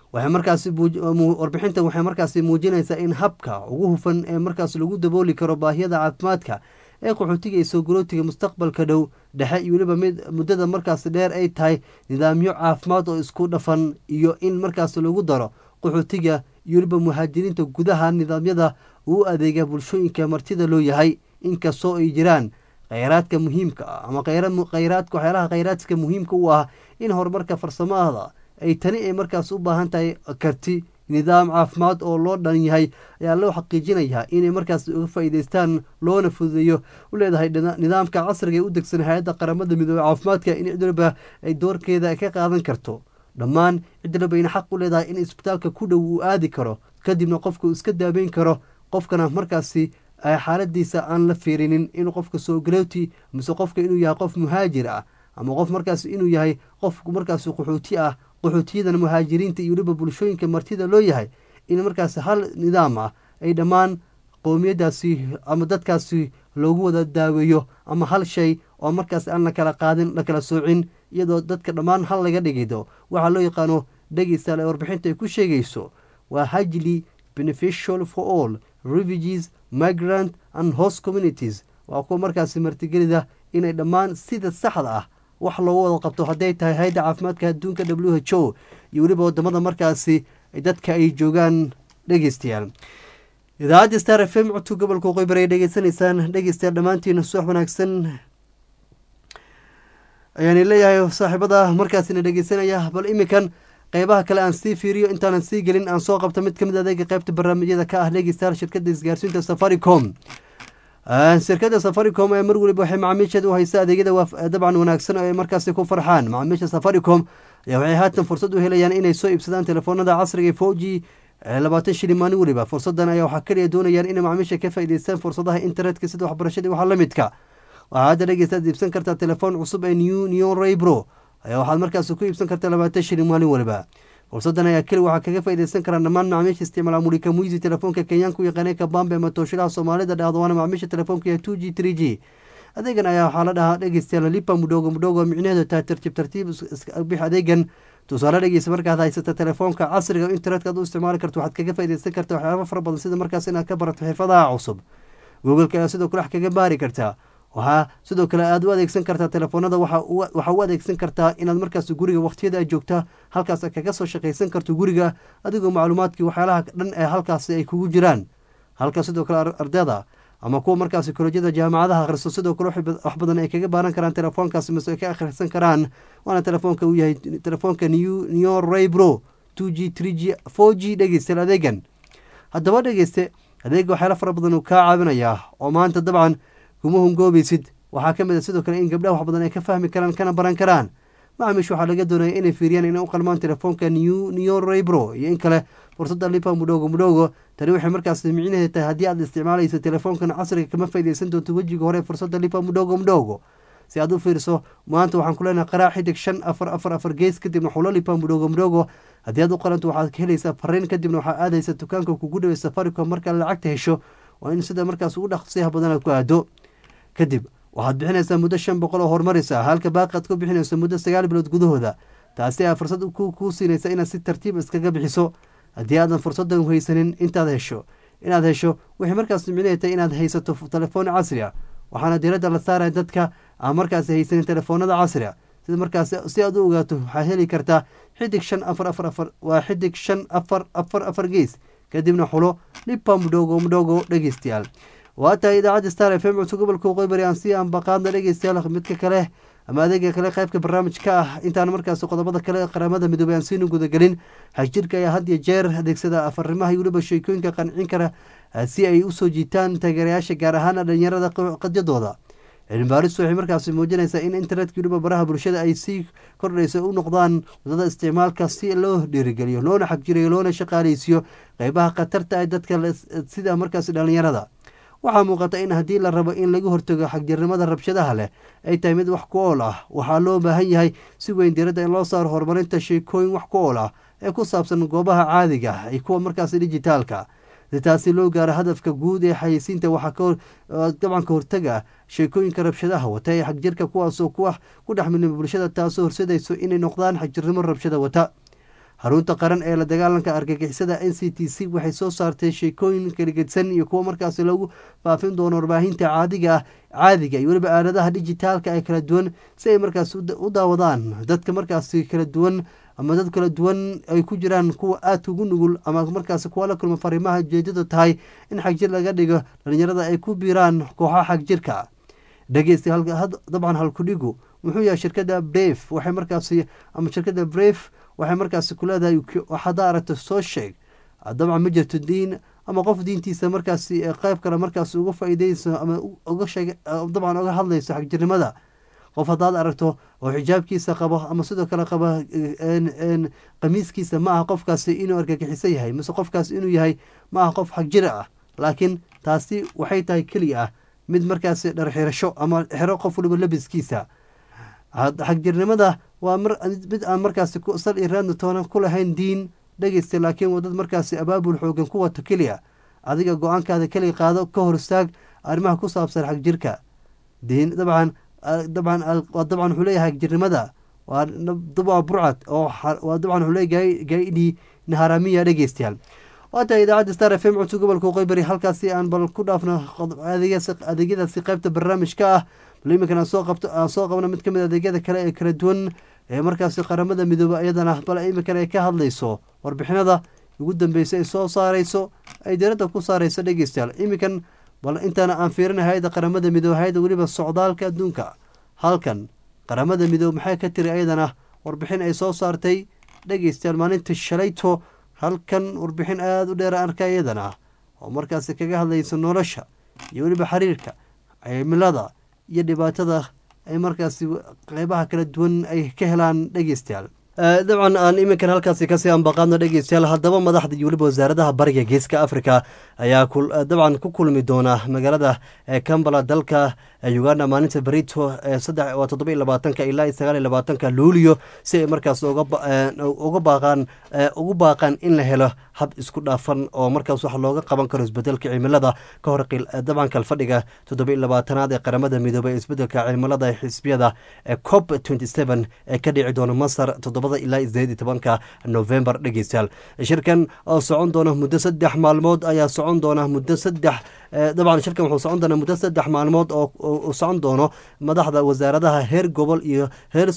waxay markaasi warbixintan waxay markaasi muujinaysaa in habka ugu hufan ee markaas lagu dabooli karo baahiyada caafimaadka ee qaxootiga iyo soo garootiga mustaqbalka dhow dhexe iyo weliba mid muddada markaasi dheer ay tahay nidaamyo caafimaad oo isku dhafan iyo in markaas lagu daro qaxootiga iyo weliba muhaajiriinta gudaha nidaamyada uu adeega bulshooyinka martida loo yahay inkastoo ay jiraan kheyraadka muhiimka ah ama kheyraadka waxyaalaha kheyraadka muhiimka u ah in horumarka farsamada ay tani ay markaas u baahan tahay karti nidaam caafimaad oo loo dhan yahay ayaa loo xaqiijinayaa inay markaas uga faa'iideystaan loona fududeeyo u leedahay nidaamka casriga ee u degsan hay-adda qaramada midoobey caafimaadka in cid waliba ay doorkeeda ka qaadan karto dhammaan cid waliba ayna xaq u leedahay in isbitaalka ku dhow uu aadi karo kadibna qofku iska daabeyn karo qofkana markaasi xaaladiisa aan la fiirinin in qofka soo galowti mise qofka inuu yahay qof muhaajir ah ama qof markaas inuu yahay qof markaas qaxooti ah qaxootiyadan muhaajiriinta iyo weliba bulshooyinka martida loo yahay in markaas hal nidaam ah ay dhammaan qowmiyadaasi ama dadkaasi loogu wada daaweeyo ama hal shay oo markaas aan la kala qaadin la kala soocin iyadoo dadka dhammaan hal laga dhigido waxaa loo yaqaano dhegeystaal ee warbixinta ay ku sheegayso waa hajli beneficial for all refugees migrant and host communities waa kuwa markaasi martigelida inay dhammaan sida saxda ah wax loogu wada qabto hadday tahay hay-adda caafimaadka adduunka w h o iyo weliba wadamada markaasi dadka ay joogaan dhegeystayaal idaacadda star f m codka gobolka qoybar ay dhegeysanaysaan dhegeystayaal dhammaantiin subax wanaagsan ayaani leeyahay saaxiibada markaasina dhegeysanaya bal iminkan qeybaha kale aan sii fiiriyo intaanan sii gelin aan soo qabto mid kamid adeega qeybta barnaamijyada ka ah dhegeystayaal shirkada isgaarsiinta safaricom shirkada safaricom ee mar weliba waxay macaamiisheeda u haysa adeegyada dabcan wanaagsan oo ay markaasi ku farxaan macaamiisha safaricom ayaa waxay haatan fursad u helayaan inay soo iibsadaan telefoonada casriga four g labaatan shilin maalin weliba fursadan ayaa waxaa kaliya doonayaan inay macaamiisha ka faa'iideystaan fursadaha internetka sida waxbarashadii waxaa la midka waxaa hadda dhegeystaad iibsan kartaa telefoon cusub ee new neon raybro ayaa waxaad markaasi ku iibsan kartaa labaatan shilin maalin weliba fursadan ayaa keli waxaa kaga faaideysan karaa dhammaan macaamiisha isticmaala mulika muisi telefoonka kenyaanka u yaqaanay kabambe ama tooshilaha soomaalida dhahdo waana macaamiisha telefoonka two g three g adeegan ayaa waxaa la dhahaa dhegeystayaal lipa mudhogo mudhogo micnaheedu tahay tartiib tartiib bix adeegan tusaale dhegeysa markaad haysata telefoonka casriga internetka ad u isticmaali karto waxaad kaga faaideysan karta waxyaaba fara badan sida markaas inaad ka barato xirfadaha cusub googleka ayaa sidoo kale wax kaga baari kartaa waxaa sidoo kale aad u adeegsan kartaa telefoonada waxaa u adeegsan kartaa inaad markaas guriga waqtiyada aad joogta halkaas kaga soo shaqaysan karto guriga adigoo macluumaadkii waxyaalaha dhan ee halkaasi ay kugu jiraan halka sidoo kale ardayda ama kuwa markaasi kolejyada jaamacadaha akhriso sidoo kale wax badan ay kaga baaran karaan telefoonkaasi mise ay ka akhrisan karaan waana telefoonka uu yahay telefoonka neo raybro two g three g four g dhegeystayaal adeegan haddaba dhegeyste adeega waxyaala fara badan uu kaa caawinayaa oo maanta dabcan kuma hungoobaysid waxaa ka mid a sidoo kale in gabdhaha wax badan ay ka fahmi karaan kana baran karaan macaamiish waxaa laga doonaya inay fiiriyaan inay u qalmaan telefoonka new neo raybro iyo in kale fursadda lipa mudhogo mudhogo tani waxay markaas micnaheed tahay haddii aad isticmaalayso telefoonkan casriga kama faaideysan doonto wejiga hore fursadda lipa mudhogo mudhogo si aad u fiirso maanta waxaan ku leenahay qaraa xidig shan afar afar afar gees kadibna xulo lipa mudhogo mudhogo haddii aad u qalanto waxaad ka helaysaa fariin kadibna waxaa aadaysa dukaanka kugu dhaway safaricom markaa lacagta hesho waa in sida markaas ugu dhaqsiyaha badan aad ku aado kadib waxaad bixinaysaa muddo shan boqol oo horumaraysa halka baaqi aad ku bixinayso muddo sagaal bilood gudahooda taasi ayaa fursad kuu siinaysa inaad si tartiib iskaga bixiso haddii aadan fursadan haysanin intaad hesho inaad hesho waxay markaas micnahetay inaad haysato telefoon casri a waxaana diiradda la saaraya dadka aan markaas haysanin telefoonada casriga sida markaas si aad u ogaato waxaad heli kartaa xidig shan afar afar afar waa xidig shan afar afar afar gees kadibna xulo lipa mudhogo mudhogo dhegeystayaal waa tahay idaacadda star f m codso gobolka qoybari aan sii aanbaqaadna dhegeystayaal midka kale ama adeega kale qaybka barnaamijka ah intaan markaas qodobada kale qaramada midoobey aan siinu gudagelin xagjirka ayaa had iyo jeer adeegsada afarimaha iyo weliba sheekooyinka qancin kara si ay usoo jiitaan taageerayaasha gaar ahaan dhalinyarada qadyadooda cilmibaaris waxay markaasi muujinaysaa in internetka weliba baraha bulshada ay sii kordhayso u noqdaan wadada isticmaalka si loo dhiirigeliyo loona xagjirayo loona shaqaaleysiiyo qeybaha khatarta ah dadka sida markaasi dhalinyarada waxaa muuqata in haddii la rabo in laga hortago xagjirnimada rabshadaha leh ay tahay mid wax ku ool ah waxaa loo baahan yahay si weyn diiradda in loo saaro horumarinta sheekooyin wax ku ool ah ee ku saabsan goobaha caadiga ah iyo kuwa markaasi dijitaalka si taasi loo gaaro hadafka guud ee xayeysiinta waxaa dabcan ka hortaga sheekooyinka rabshadaha wata ee xagjirka kuwaasoo ku dhex milmay bulshada taasoo horsedayso inay noqdaan xagjirnimo rabshada wata xarunta qaran ee la dagaalanka argagixisada n c t c waxay soo saartay sheekooyin kaligedsan iyo kuwo markaasi lagu faafin doono warbaahinta caadiga ah caadiga iyo weliba aaladaha dijitaalka ee kala duwan si ay markaas u daawadaan dadka markaasi kala duwan ama dad kala duwan ay ku jiraan kuwa aadka ugu nugul ama markaasi kuwa la kulma fariimaha ujeedadu tahay in xagjir laga dhigo dhalinyarada ay ku biiraan kooxaha xagjirka dhegeysta dabcan halkudhigu muxuu yahay shirkada brave waxay markaasi ama shirkada brave waxay markaasi ku leedahay haddaa aragto soo sheeg dabcan ma jirto diin ama qof diintiisa markaasi qeyb kale markaasi uga faa'iideyso ama uga sheeg dabcan uga hadlayso xagjirnimada qof haddaad aragto oo xijaabkiisa qabo ama sidoo kale qaba qamiiskiisa ma aha qofkaasi inuu argagixiso yahay mise qofkaasi inuu yahay ma aha qof xagjira ah laakiin taasi waxay tahay keliya ah mid markaasi dharxirasho ama xero qof waliba labiskiisa xagjirnimada waa mid aan markaasi sal iyo raadna toonan ku lahayn diin dhegeysta laakiin waa dad markaasi abaabul xoogan ku wato keliya adiga go-aankaada keliya qaado ka hor istaag arrimaha ku saabsan xagjirka diin dabcan dabcan dabcan wuxuu leeyahay xagjirnimada waa waa burcad oo waa dabcan wuxuu leeyahay gaidhi naharamiya dhegeystayaal waata idaacadda star f m codka gobolka qoybari halkaasi aan bal ku dhaafno adeegyadaasi qaybta barnaamijka ah bal iminkan aan soo qabto aan soo qabno mid kamid adeegyada kale ee kala duwan ee markaasi qaramada midoobe iyadana bal iminkan ay ka hadlayso warbixinada ugu dambeysay ay soo saareyso ay diradda ku saareyso dhegeystayaal iminkan bal intaana aan fiirin hay-adda qaramada midoobe hay-adda weliba socdaalka adduunka halkan qaramada midoobe maxay ka tiri ayadana warbixin ay soo saartay dhegeystayaal maalinta shalayto halkan warbixin aada u dheer arka iyadana oo markaasi kaga hadlaysa nolosha iyo weliba xiriirka cimilada iyo dhibaatada ay markaasi qeybaha kala duwan ay ka helaan dhegeystayaal dabcan aan iminkan halkaasi kasii ambaqaadno dhegeystayaal haddaba madaxda iyo weliba wasaaradaha bariga geeska africa ayaa dabcan ku kulmi doona magaalada cambala dalka uganda maalinta berito waa toddoba iyo labaatanka ilaa iyo sagaal iyo labaatanka luulio si ay markaas uga baaqaan ugu baaqaan in la helo hab isku dhaafan oo markaas wax looga qaban karo isbedelka cimilada ka hor dabcan kalfadhiga toddoba iyo labaatanaad ee qaramada midoobey ee isbedelka cimilada xisbiyada cop twenty seven ee ka dhici doona masar toddoba ilaa sideed iyo tobanka november dhegeystayaal shirkan oo socon doona muddo saddex maalmood ayaa socon doona muddo saddex dabcan shirkan wuxuu socon doonaa muddo saddex maalmood oo socon doono madaxda wasaaradaha heer gobol iyo heer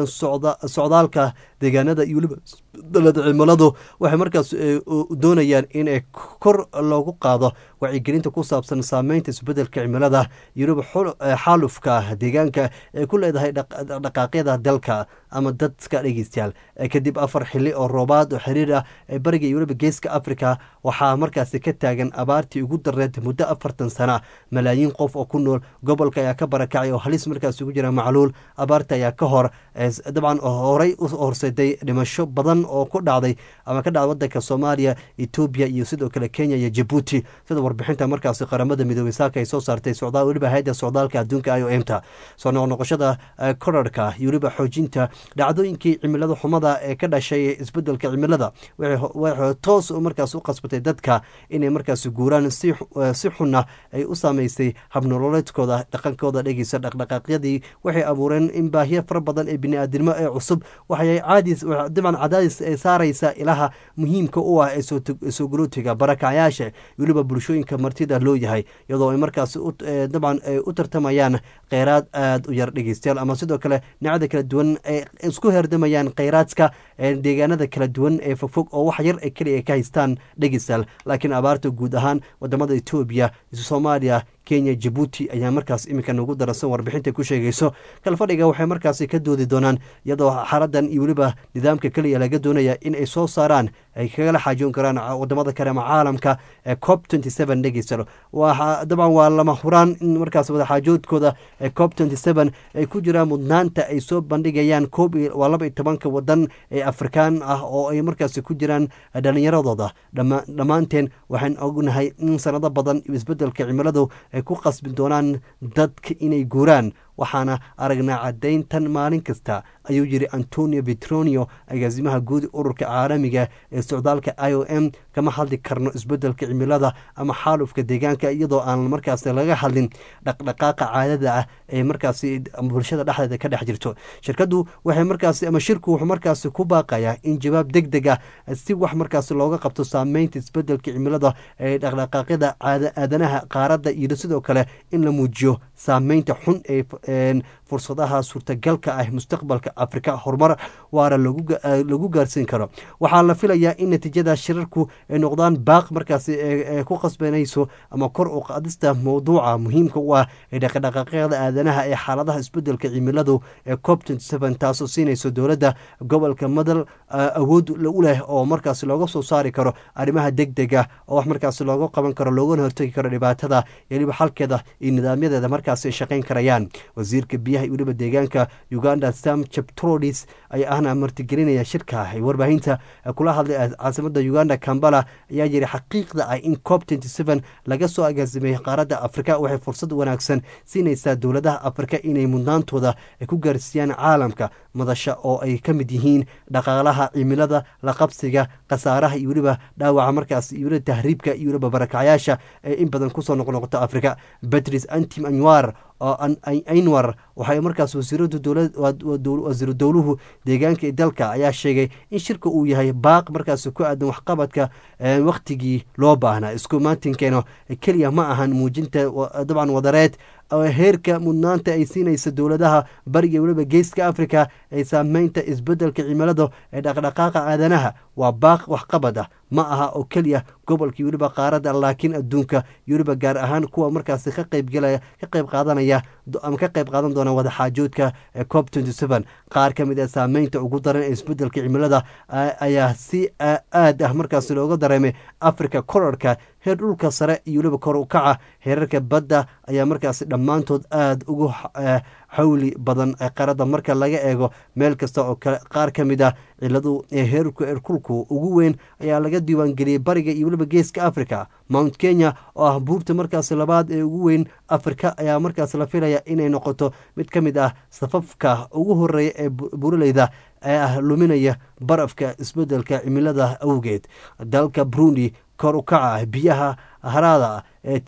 socdaalka deegaanada iyo weliba dalada cimiladu waxay markaas doonayaan in kor loogu qaado wacyigelinta ku saabsan saameynta isbedelka cimilada iyo weliba xaalufka deegaanka ee ku leedahay dhaqaaqyada dalka ama dadka dhegeystayaal kadib afar xili oo roobaad oo xiriir ah ee bariga iyo weliba geeska africa waxaa markaasi ka taagan abaartii ugu dareed muddo afartan sana malaayiin qof oo ku nool gobolka ayaa ka barakacay oo halis markaas ugu jira macluul abaarta ayaa ka hor dabcan horey u horseeday dhimasho badan oo ku dhacday ama ka dhacday wadanka soomaaliya etoobiya iyo sidoo kale kenya iyo jabuuti sida warbixinta markaasi qaramada midoobey saaka ay soo saartay socdaal weliba hay-adda socdaalka adduunka i o m ta soo noqnoqoshada korarhka iyo weliba xoojinta dhacdooyinkii cimilada xumada ee ka dhashay isbedelka cimilada waxay toos markaas u qasbatay dadka inay markaas guuraan si xunna ay u saameysay habnololeedkooda dhaqankooda dhegeysa dhaqdhaqaaqyadii waxay abuureen in baahiyo fara badan ee bini-aadnimo ee cusub waxay caadis dabcan cadaadis ay saareysa ilaha muhiimka u ah ee soo galootiga barakacyaasha weliba bulshooyinka martida loo yahay iyadoo ay markaas dabcan ay u tartamayaan kheyraad aada u yar dhegeystayaal ama sidoo kale dhinacada kala duwan ay isku herdamayaan kheyraadka deegaanada kala duwan ee fogfog oo wax yar keliya ka haystaan dhegeystayaal laakiin abaarta guud ahaan wadamada etoobiya soomaaliya kenya jabuuti ayaa markaas iminka nagu daransan warbixinta ku sheegayso kalfadhiga waxay markaasi ka doodi doonaan iyadoo xaradan iyo weliba nidaamka keliya laga doonaya in ay soo saaraan ay kagala xaajoon karaan wadamada kale ama caalamka ee cop twenty seven dhegeysta dabcan waa lama huraan in markaas wadaxaajoodkooda ee cop twenty seven ay ku jiraan mudnaanta ay soo bandhigayaan koob waa laba iyo tobanka wadan ee afrikaan ah oo ay markaasi ku jiraan dhalinyaradooda dhammaanteen waxaan ognahay in sanado badan isbedelka cimiladu ay ku qasbi doonaan dadka inay guuraan waxaana aragnaa caddayntan maalin kasta ayuu yiri antonio petronio agaasimaha guud ururka caalamiga ee socdaalka i o m kama hadli karno isbedelka cimilada ama xaalufka deegaanka iyadoo aan markaas laga hadlin dhaqdhaqaaqa caadada ah ee markaasi bulshada dhexdeeda ka dhex jirto shirkadu waxay markaasi ama shirku wuxuu markaasi ku baaqayaa in jawaab deg deg ah si wax markaasi looga qabto saameynta isbedelka cimilada ee dhaqdhaqaaqyada aadanaha qaaradda iyo sidoo kale in la muujiyo saameynta xun ee fursadaha suurtagalka ah mustaqbalka afrika horumar waara lagu gaarsiin karo waxaa la filayaa in natiijada shirarku ay noqdaan baaq markaasi ee ku qasbanayso ama kor u qaadista mowduuca muhiimka u ah ee dhaqdhaqaaqyada aadanaha ee xaaladaha isbedelka cimiladu ee cop taasoo siinayso dowladda gobolka madal awood u leh oo markaasi looga soo saari karo arrimaha deg dega oo wax markaasi looga qaban karo loogana hortegi karo dhibaatada iyo weliba xalkeeda iyo nidaamyadeeda markaasi ay shaqayn karayaan wasiirka biyaha iyo weliba deegaanka uganda sam cheptrodis ayaa ahna martigelinaya shirka ay warbaahinta kula hadlay caasimada uganda kambala ayaa yiri xaqiiqda ah in cop laga soo agaasimay qaaradda afrika waxay fursad wanaagsan siinaysaa dowladaha afrika inay mudnaantooda ku gaarsiiyaan caalamka madasha oo ay ka mid yihiin dhaqaalaha cimilada la qabsiga khasaaraha iyo weliba dhaawaca markaas iyo weliba tahriibka iyo weliba barakacyaasha ee in badan kusoo noqnoqota afrika batris antim anwar oo ainwar waxay markaas wasiiru dowluhu deegaanka dalka ayaa sheegay in shirka uu yahay baaq markaas ku aadan waxqabadka wakhtigii loo baahnaa isku maantinkeeno keliya ma ahan muujinta dabcan wadareed heerka mudnaanta ay siinaysa dowladaha bariga weliba geeska africa ee saameynta isbedelka cimilada ee dhaqdhaqaaqa aadanaha waa baaq waxqabad ah ma aha oo keliya gobolkii weliba qaaradda laakiin adduunka weliba gaar ahaan kuwa markaasi ka qaybgalaya ka qayb qaadanaya ama ka qayb qaadan doona wadaxaajoodka ee cop qaar ka mid a saameynta ugu daran ee isbedelka cimilada ayaa si aad ah markaasi looga dareemay africa korarka heer dhulka sare iyo weliba kor u kaca heerarka badda ayaa markaasi dhammaantood aada ugu xawli badan qaradda marka laga eego meel kasta oo qaar ka mid ah ciladu ee heerka erkulku ugu weyn ayaa laga diiwaangeliyey bariga iyo weliba geeska africa mount kenya oo ah buurta markaasi labaad ee ugu weyn afrika ayaa markaas la filaya inay noqoto mid ka mid ah safafka ugu horeeya ee buraleyda ee ah luminaya barafka isbedelka cimilada awgeed dalka burundi kor u kaca biyaha haraada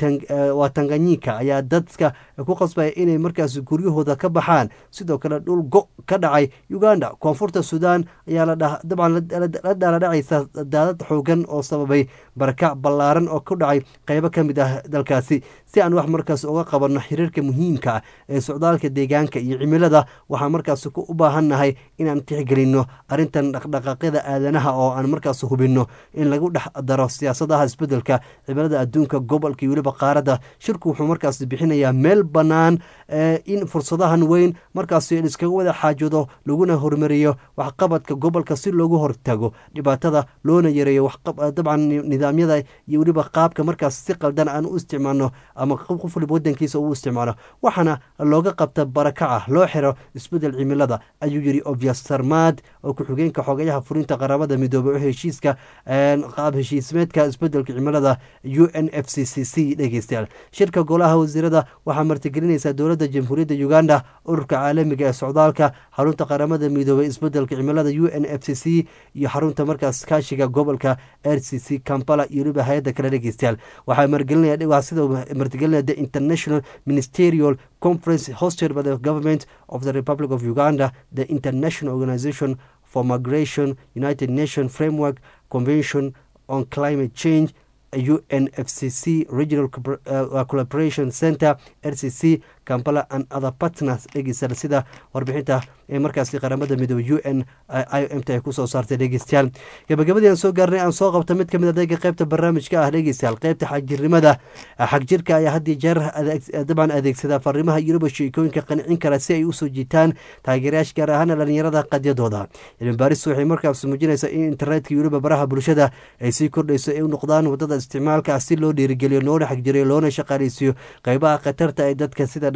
waa tanganyika ayaa dadka ku qasbaya inay markaas guryahooda ka baxaan sidoo kale dhul go ka dhacay uganda koonfurta sudan ayaa dabcan la dhaaladhacaysa daadad xoogan oo sababay barakac ballaaran oo ku dhacay qeybo ka mid ah dalkaasi si aan wax markaas uga qabanno xiriirka muhiimka ah ee socdaalka deegaanka iyo cimilada waxaan markaas u baahannahay inaan tixgelinno arrintan dhaqdhaqaaqyada aadanaha oo aan markaas hubinno in lagu dhex daro siyaasadaha isbedelka cimilada adduunka gobolka iyo weliba qaaradda shirku wuxuu markaas bixinayaa meel bannaan in fursadahan weyn markaas iskaga wada xaajoodo laguna hormariyo waxqabadka gobolka si loogu hortago dhibaatada loona yareeyo dabcan nidaamyada iyo weliba qaabka markaas si qaldan aan u isticmaalno ama qof waliba wadankiisa uu isticmaalo waxaana looga qabta barakaca loo xiro isbedel cimilada ayuu yiri obvias sarmaad oo ku-xigeenka xogayaha furinta qaramada midoobey oo heshiiska qaab heshiismeedka isbedelka cimilada u n f c c c dhegeystayaal shirka golaha wasiirada waxaa martigelinaysa dowladda jamhuuriyadda uganda ururka caalamiga ee socdaalka xarunta qaramada midoobey isbedelka cimilada u n f c c iyo xarunta markaas kaashiga gobolka r c c kampala iyo weliba hay-adda kale dhegeystayaal waxaa margelinaya sida martigelinaya the international ministerial conference hosted by the government of the republic of uganda the international organization for migration united nation framework convention on climate change unfcc regional uh, collaboration center rcc kampala and other partners dhegeystayaal sida warbixinta ee markaasi qaramada midoobe u n i o m t ay kusoo saartay dhegeystayaal gabagabadii aan soo gaarnay aan soo qabta mid kamid adeega qeybta barnaamijka ah dhegeystayaal qeybta xagjirnimada xagjirka ayaa had iyo jeer dabcan adeegsada fariimaha yuruba sheekooyinka qancin kara si ay usoo jiitaan taageerayaasha gaar ahaana dhalinyarada qadyadooda cilmibaaris waxay markaas muujinaysaa in internetka yuruba baraha bulshada ay sii kordhayso ay u noqdaan wadada isticmaalka si loo dhiirigeliyo loona xagjiriyo loona shaqaaleysiiyo qeybaha khatarta ee dadka sida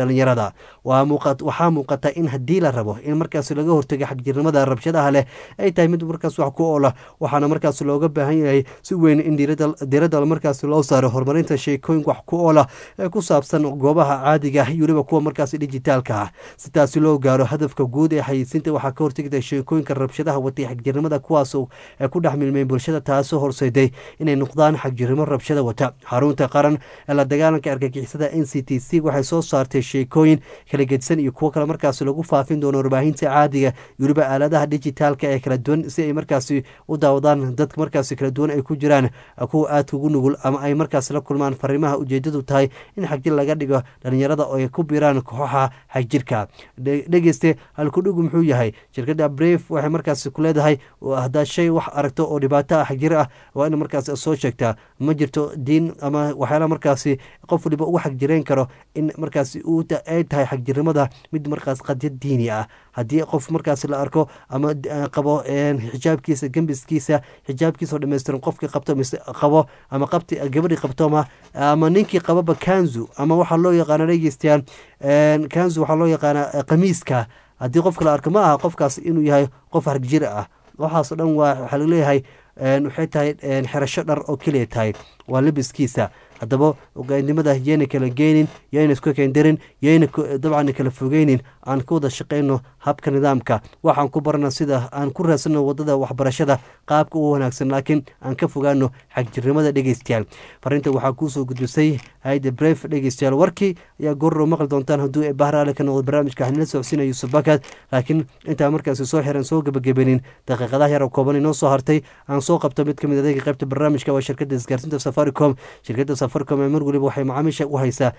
dhalinyarada waxaa muuqata in haddii la rabo in markaas laga hortago xagjirnimada rabshadaha leh ay tahay mid markaas wax ku oola waxaana markaas looga baahan yahay si weyn in diiradda markaas loo saaro horumarinta sheekooyin wax ku oola ee ku saabsan goobaha caadiga iyo weliba kuwa markaas dijitaalka ah si taasi loo gaaro hadafka guud ee xayeysiinta waxaa ka hortegta sheekooyinka rabshadaha watay xagjirnimada kuwaas ee ku dhex milmeen bulshada taasoo horseeday inay noqdaan xagjirnimo rabshada wata xarunta qaran ee la dagaalanka argagixisada n c t c waxay soo saartay sheekooyin kala gedisan iyo kuwo kale markaas lagu faafin doono warbaahinta caadiga iyo weliba aaladaha dijitaalka ee kala duwan si ay markaasi u daawadaan dadka markaasi kala duwan ay ku jiraan kuwa aadka ugu nugul ama ay markaas la kulmaan fariimaha ujeedadu tahay in xagjir laga dhigo dhalinyarada oo ay ku biiraan kooxaha xagjirka dhegeyste halkudhigu muxuu yahay shirkadda bref waxay markaas ku leedahay haddaad shay wax aragto oo dhibaato ah xagjir ah waa in markaas soo sheegtaa ma jirto diin ama waxyaala markaasi qof waliba ugu xagjirayn karo in markaasi ay tahay xagjirnimada mid markaas qadyad diini ah haddii qof markaas la arko ama qabo xijaabkiisa gembiskiisa xijaabkiisa oo dhammaystiran qofkii qabto mise qabo ama qabti gabadhii qabtoma ama ninkii qababa kanzu ama waxaa loo yaqaana dhegeystayaal kanzu waxaa loo yaqaana qamiiska haddii qofka la arko ma aha qofkaas inuu yahay qof hargjir ah waxaasoo dhan waa waxaa laleeyahay waxay tahay xerasho dhar oo keliya tahay waa labiskiisa haddaba ogaanimada yayna kala geynin yayna isku kendarin yayna dabcan kala fogeynin aan ka wada shaqeyno habka nidaamka waxaan ku barana sida aan ku raadsano wadada waxbarashada qaabka u wanaagsan laakiin aan ka fogaano xagjirnimada dhegeystayaal farinta waxaa kuusoo gudbisay hayda bref dhegeystayaal warkii ayaa goorrow maqli doontaan hadduu ee bahraale ka noqdo barnaamijka hanila socodsiina yuusuf bakad laakiin intaa markaasi soo xiran soo gebagabenin daqiiqadaha yar oo kooban inoo soo hartay aan soo qabto mid ka mid adeega qaybta barnaamijka waa shirkadda isgaarsiinta safaricom shirkadda safaricom ee mar waliba waxay macaamiisha u haysaa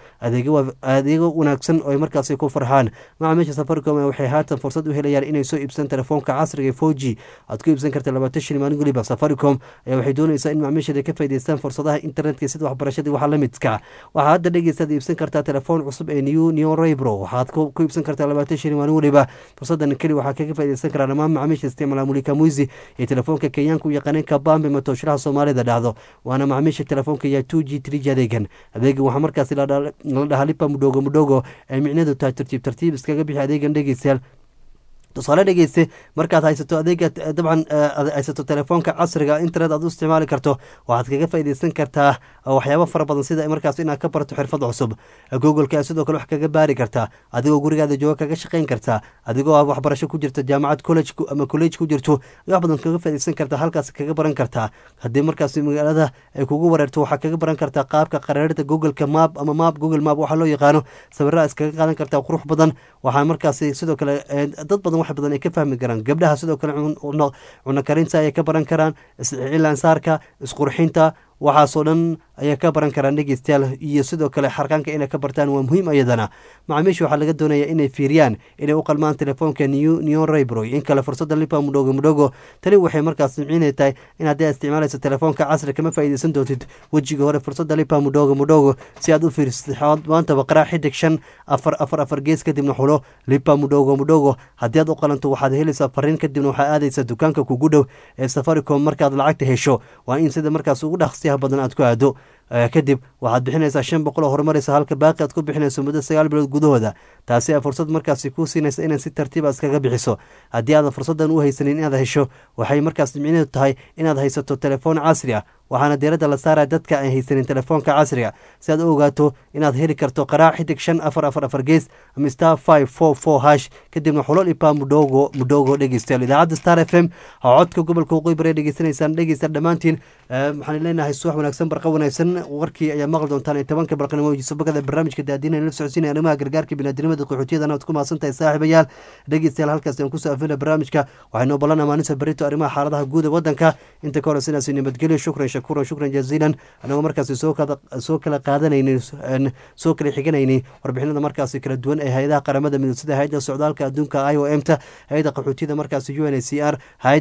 adeego wanaagsan oo ay markaasi ku farxaan macaamiisha safaricom waxay haatan fursad u helayaan inay soo iibsan telefoonka casriga ee four g aad ku iibsan karta labaatan shil maalin waliba safaricom ayaa waxay doonaysaa in macaamiishada ka faa'idaystaan fursadaha internetka sida waxbarashada waxa la midka waxaa hadda dhegeystaad iibsan kartaa telefoon cusub ee new new raybro waxaad ku iibsan kartaa labaatan shil maalin waliba fursadan keli waxaa kaga faa'iidaysan karaa dhammaan macaamiisha isticmaala mulika muisi ee telefoonka kenyaanka u yaqaaneen kabambe matooshiraha soomaalida dhahdo waana macaamiisha telefoonka ya two g three g adeegan adeegan waxaa markaasi la dhahaa lipa mudhogo mudhogo ee micneedu tahay tartiib tartiib iskaga bixi adeegan dhegeystayaal tusaale dhegeyste markaad haysato adeega dabcan haysato telefoonka casriga internet aad u isticmaali karto waxaad kaga faaideysan kartaa waxyaabo fara badan sida markaas inaad ka barato xirfad cusub googleka sidoo kale wax kaga baari kartaa adigoo gurigaada jooga kaga shaqeyn kartaa adigoo waxbarasho ku jirta jaamacad college ama college ku jirto wax badan kaga faaideysan kartaa halkaas kaga baran kartaa haddii markaas magaalada ay kugu wareerto waxaa kaga baran kartaa qaabka qaraarida googleka map ama map google map waxaa loo yaqaano sawiraha iskaga qaadan kartaa qurux badan waxaa markaas sidoo kale dad badan wax badan ay ka fahmi karaan gabdhaha sidoo kale cuno karinta ayay ka baran karaan cilaansaarka isqurxinta waxaasoo dhan ayaa ka baran karaan dhegeystayaal iyo sidoo kale xarqaanka inay ka bartaan waa muhiim ayadana macaamiisha waxaa laga doonaya inay fiiriyaan inay u qalmaan telefoonka neon raybroy in kale fursada lipa mudhogo mudhogo tani waxay markaas micina tahay in haddii aad isticmaalayso telefoonka casri kama faa'iideysan doontid wejiga hore fursada lipa mudhogo mudhogo si aad u fiirsatid maantaba qaraa xidig shan afar afar afar gees kadibna xulo lipa mudhogo mudhogo haddii aad u qalanto waxaad helaysaa fariin kadibna waxaa aadaysaa dukaanka kugu dhow ee safaricom markaad lacagta hesho waa in sida markaas ugu dhaqsiyaha badan aad ku aado kadib waxaad bixinaysaa shan boqol oo horumaraysa halka baaqi aad ku bixinayso muddo sagaal bilood gudahooda taasi a fursad markaasi kuu siinaysa inaad si tartiiba iskaga bixiso haddii aadan fursadan u haysanin inaad hesho waxay markaas micneedu tahay inaad haysato telefoon casri ah waxaana diiradda la saaraya dadka aan haysanin telefoonka casriga si aad u ogaato inaad heli karto qaraac xidig shan afar afar afar gees ama star five four four hash kadibna xulo dhipa mudhogo mudhogo dhegeystayaal idaacadda star f m ha codka gobolka waqooyi bari dhegeysanaysaan dhegeysta dhammaantiin waxaan leenahay subax wanaagsan barqa wanaagsan warkii ayaa maqli doontaan ee tobanka barqanimo yusubakada barnaamijka daadiina la socodsiinaya arrimaha gargaarka biniadamada qaxootiyadana aad ku mahadsan tahay saaxiibayaal dhegeystayaal halkaas aan kusoo afina barnaamijka waxaynu ballanaa maalinta berito arrimaha xaaladaha guud ee wadanka inta ka hore sidaas nabadgelyo shukran shakuran shukran jaziilan anagoo markaasi soo kala qaadanaynin soo kala xiganaynay warbixinada markaasi kala duwan ee hay-adaha qaramada midoob sida hay-adda socdaalka adduunka i o m ta hay-adda qaxootiyada markaasi u n c r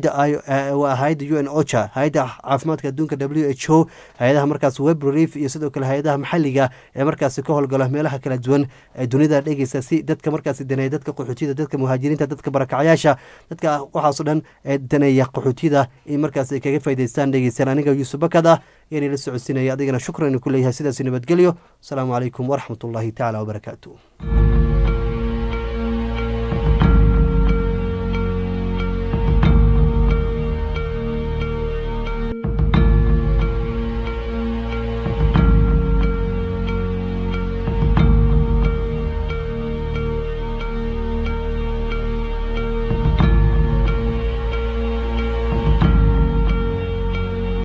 hayadda hay-adda u n ocha hay-adda caafimaadka adduunka w h o hay-adaha markaas web relief iyo sidoo kale hay-adaha maxaliga ee markaasi ka howlgala meelaha kala duwan ee dunida dhegeysa si dadka markaasi daneeya dadka qaxootiyada dadka muhaajiriinta dadka barakacyaasha dadka waxaasoo dhan ee daneeya qaxootiyada in markaas ay kaga faa'idaystaan dhegeystaan aniga yuusuf bakad ah yaani la socodsiinaya adigana shukran ku leeyahay sidaasi nabadgelyo asalaamu calaykum waraxmat ullaahi tacaala wabarakaatu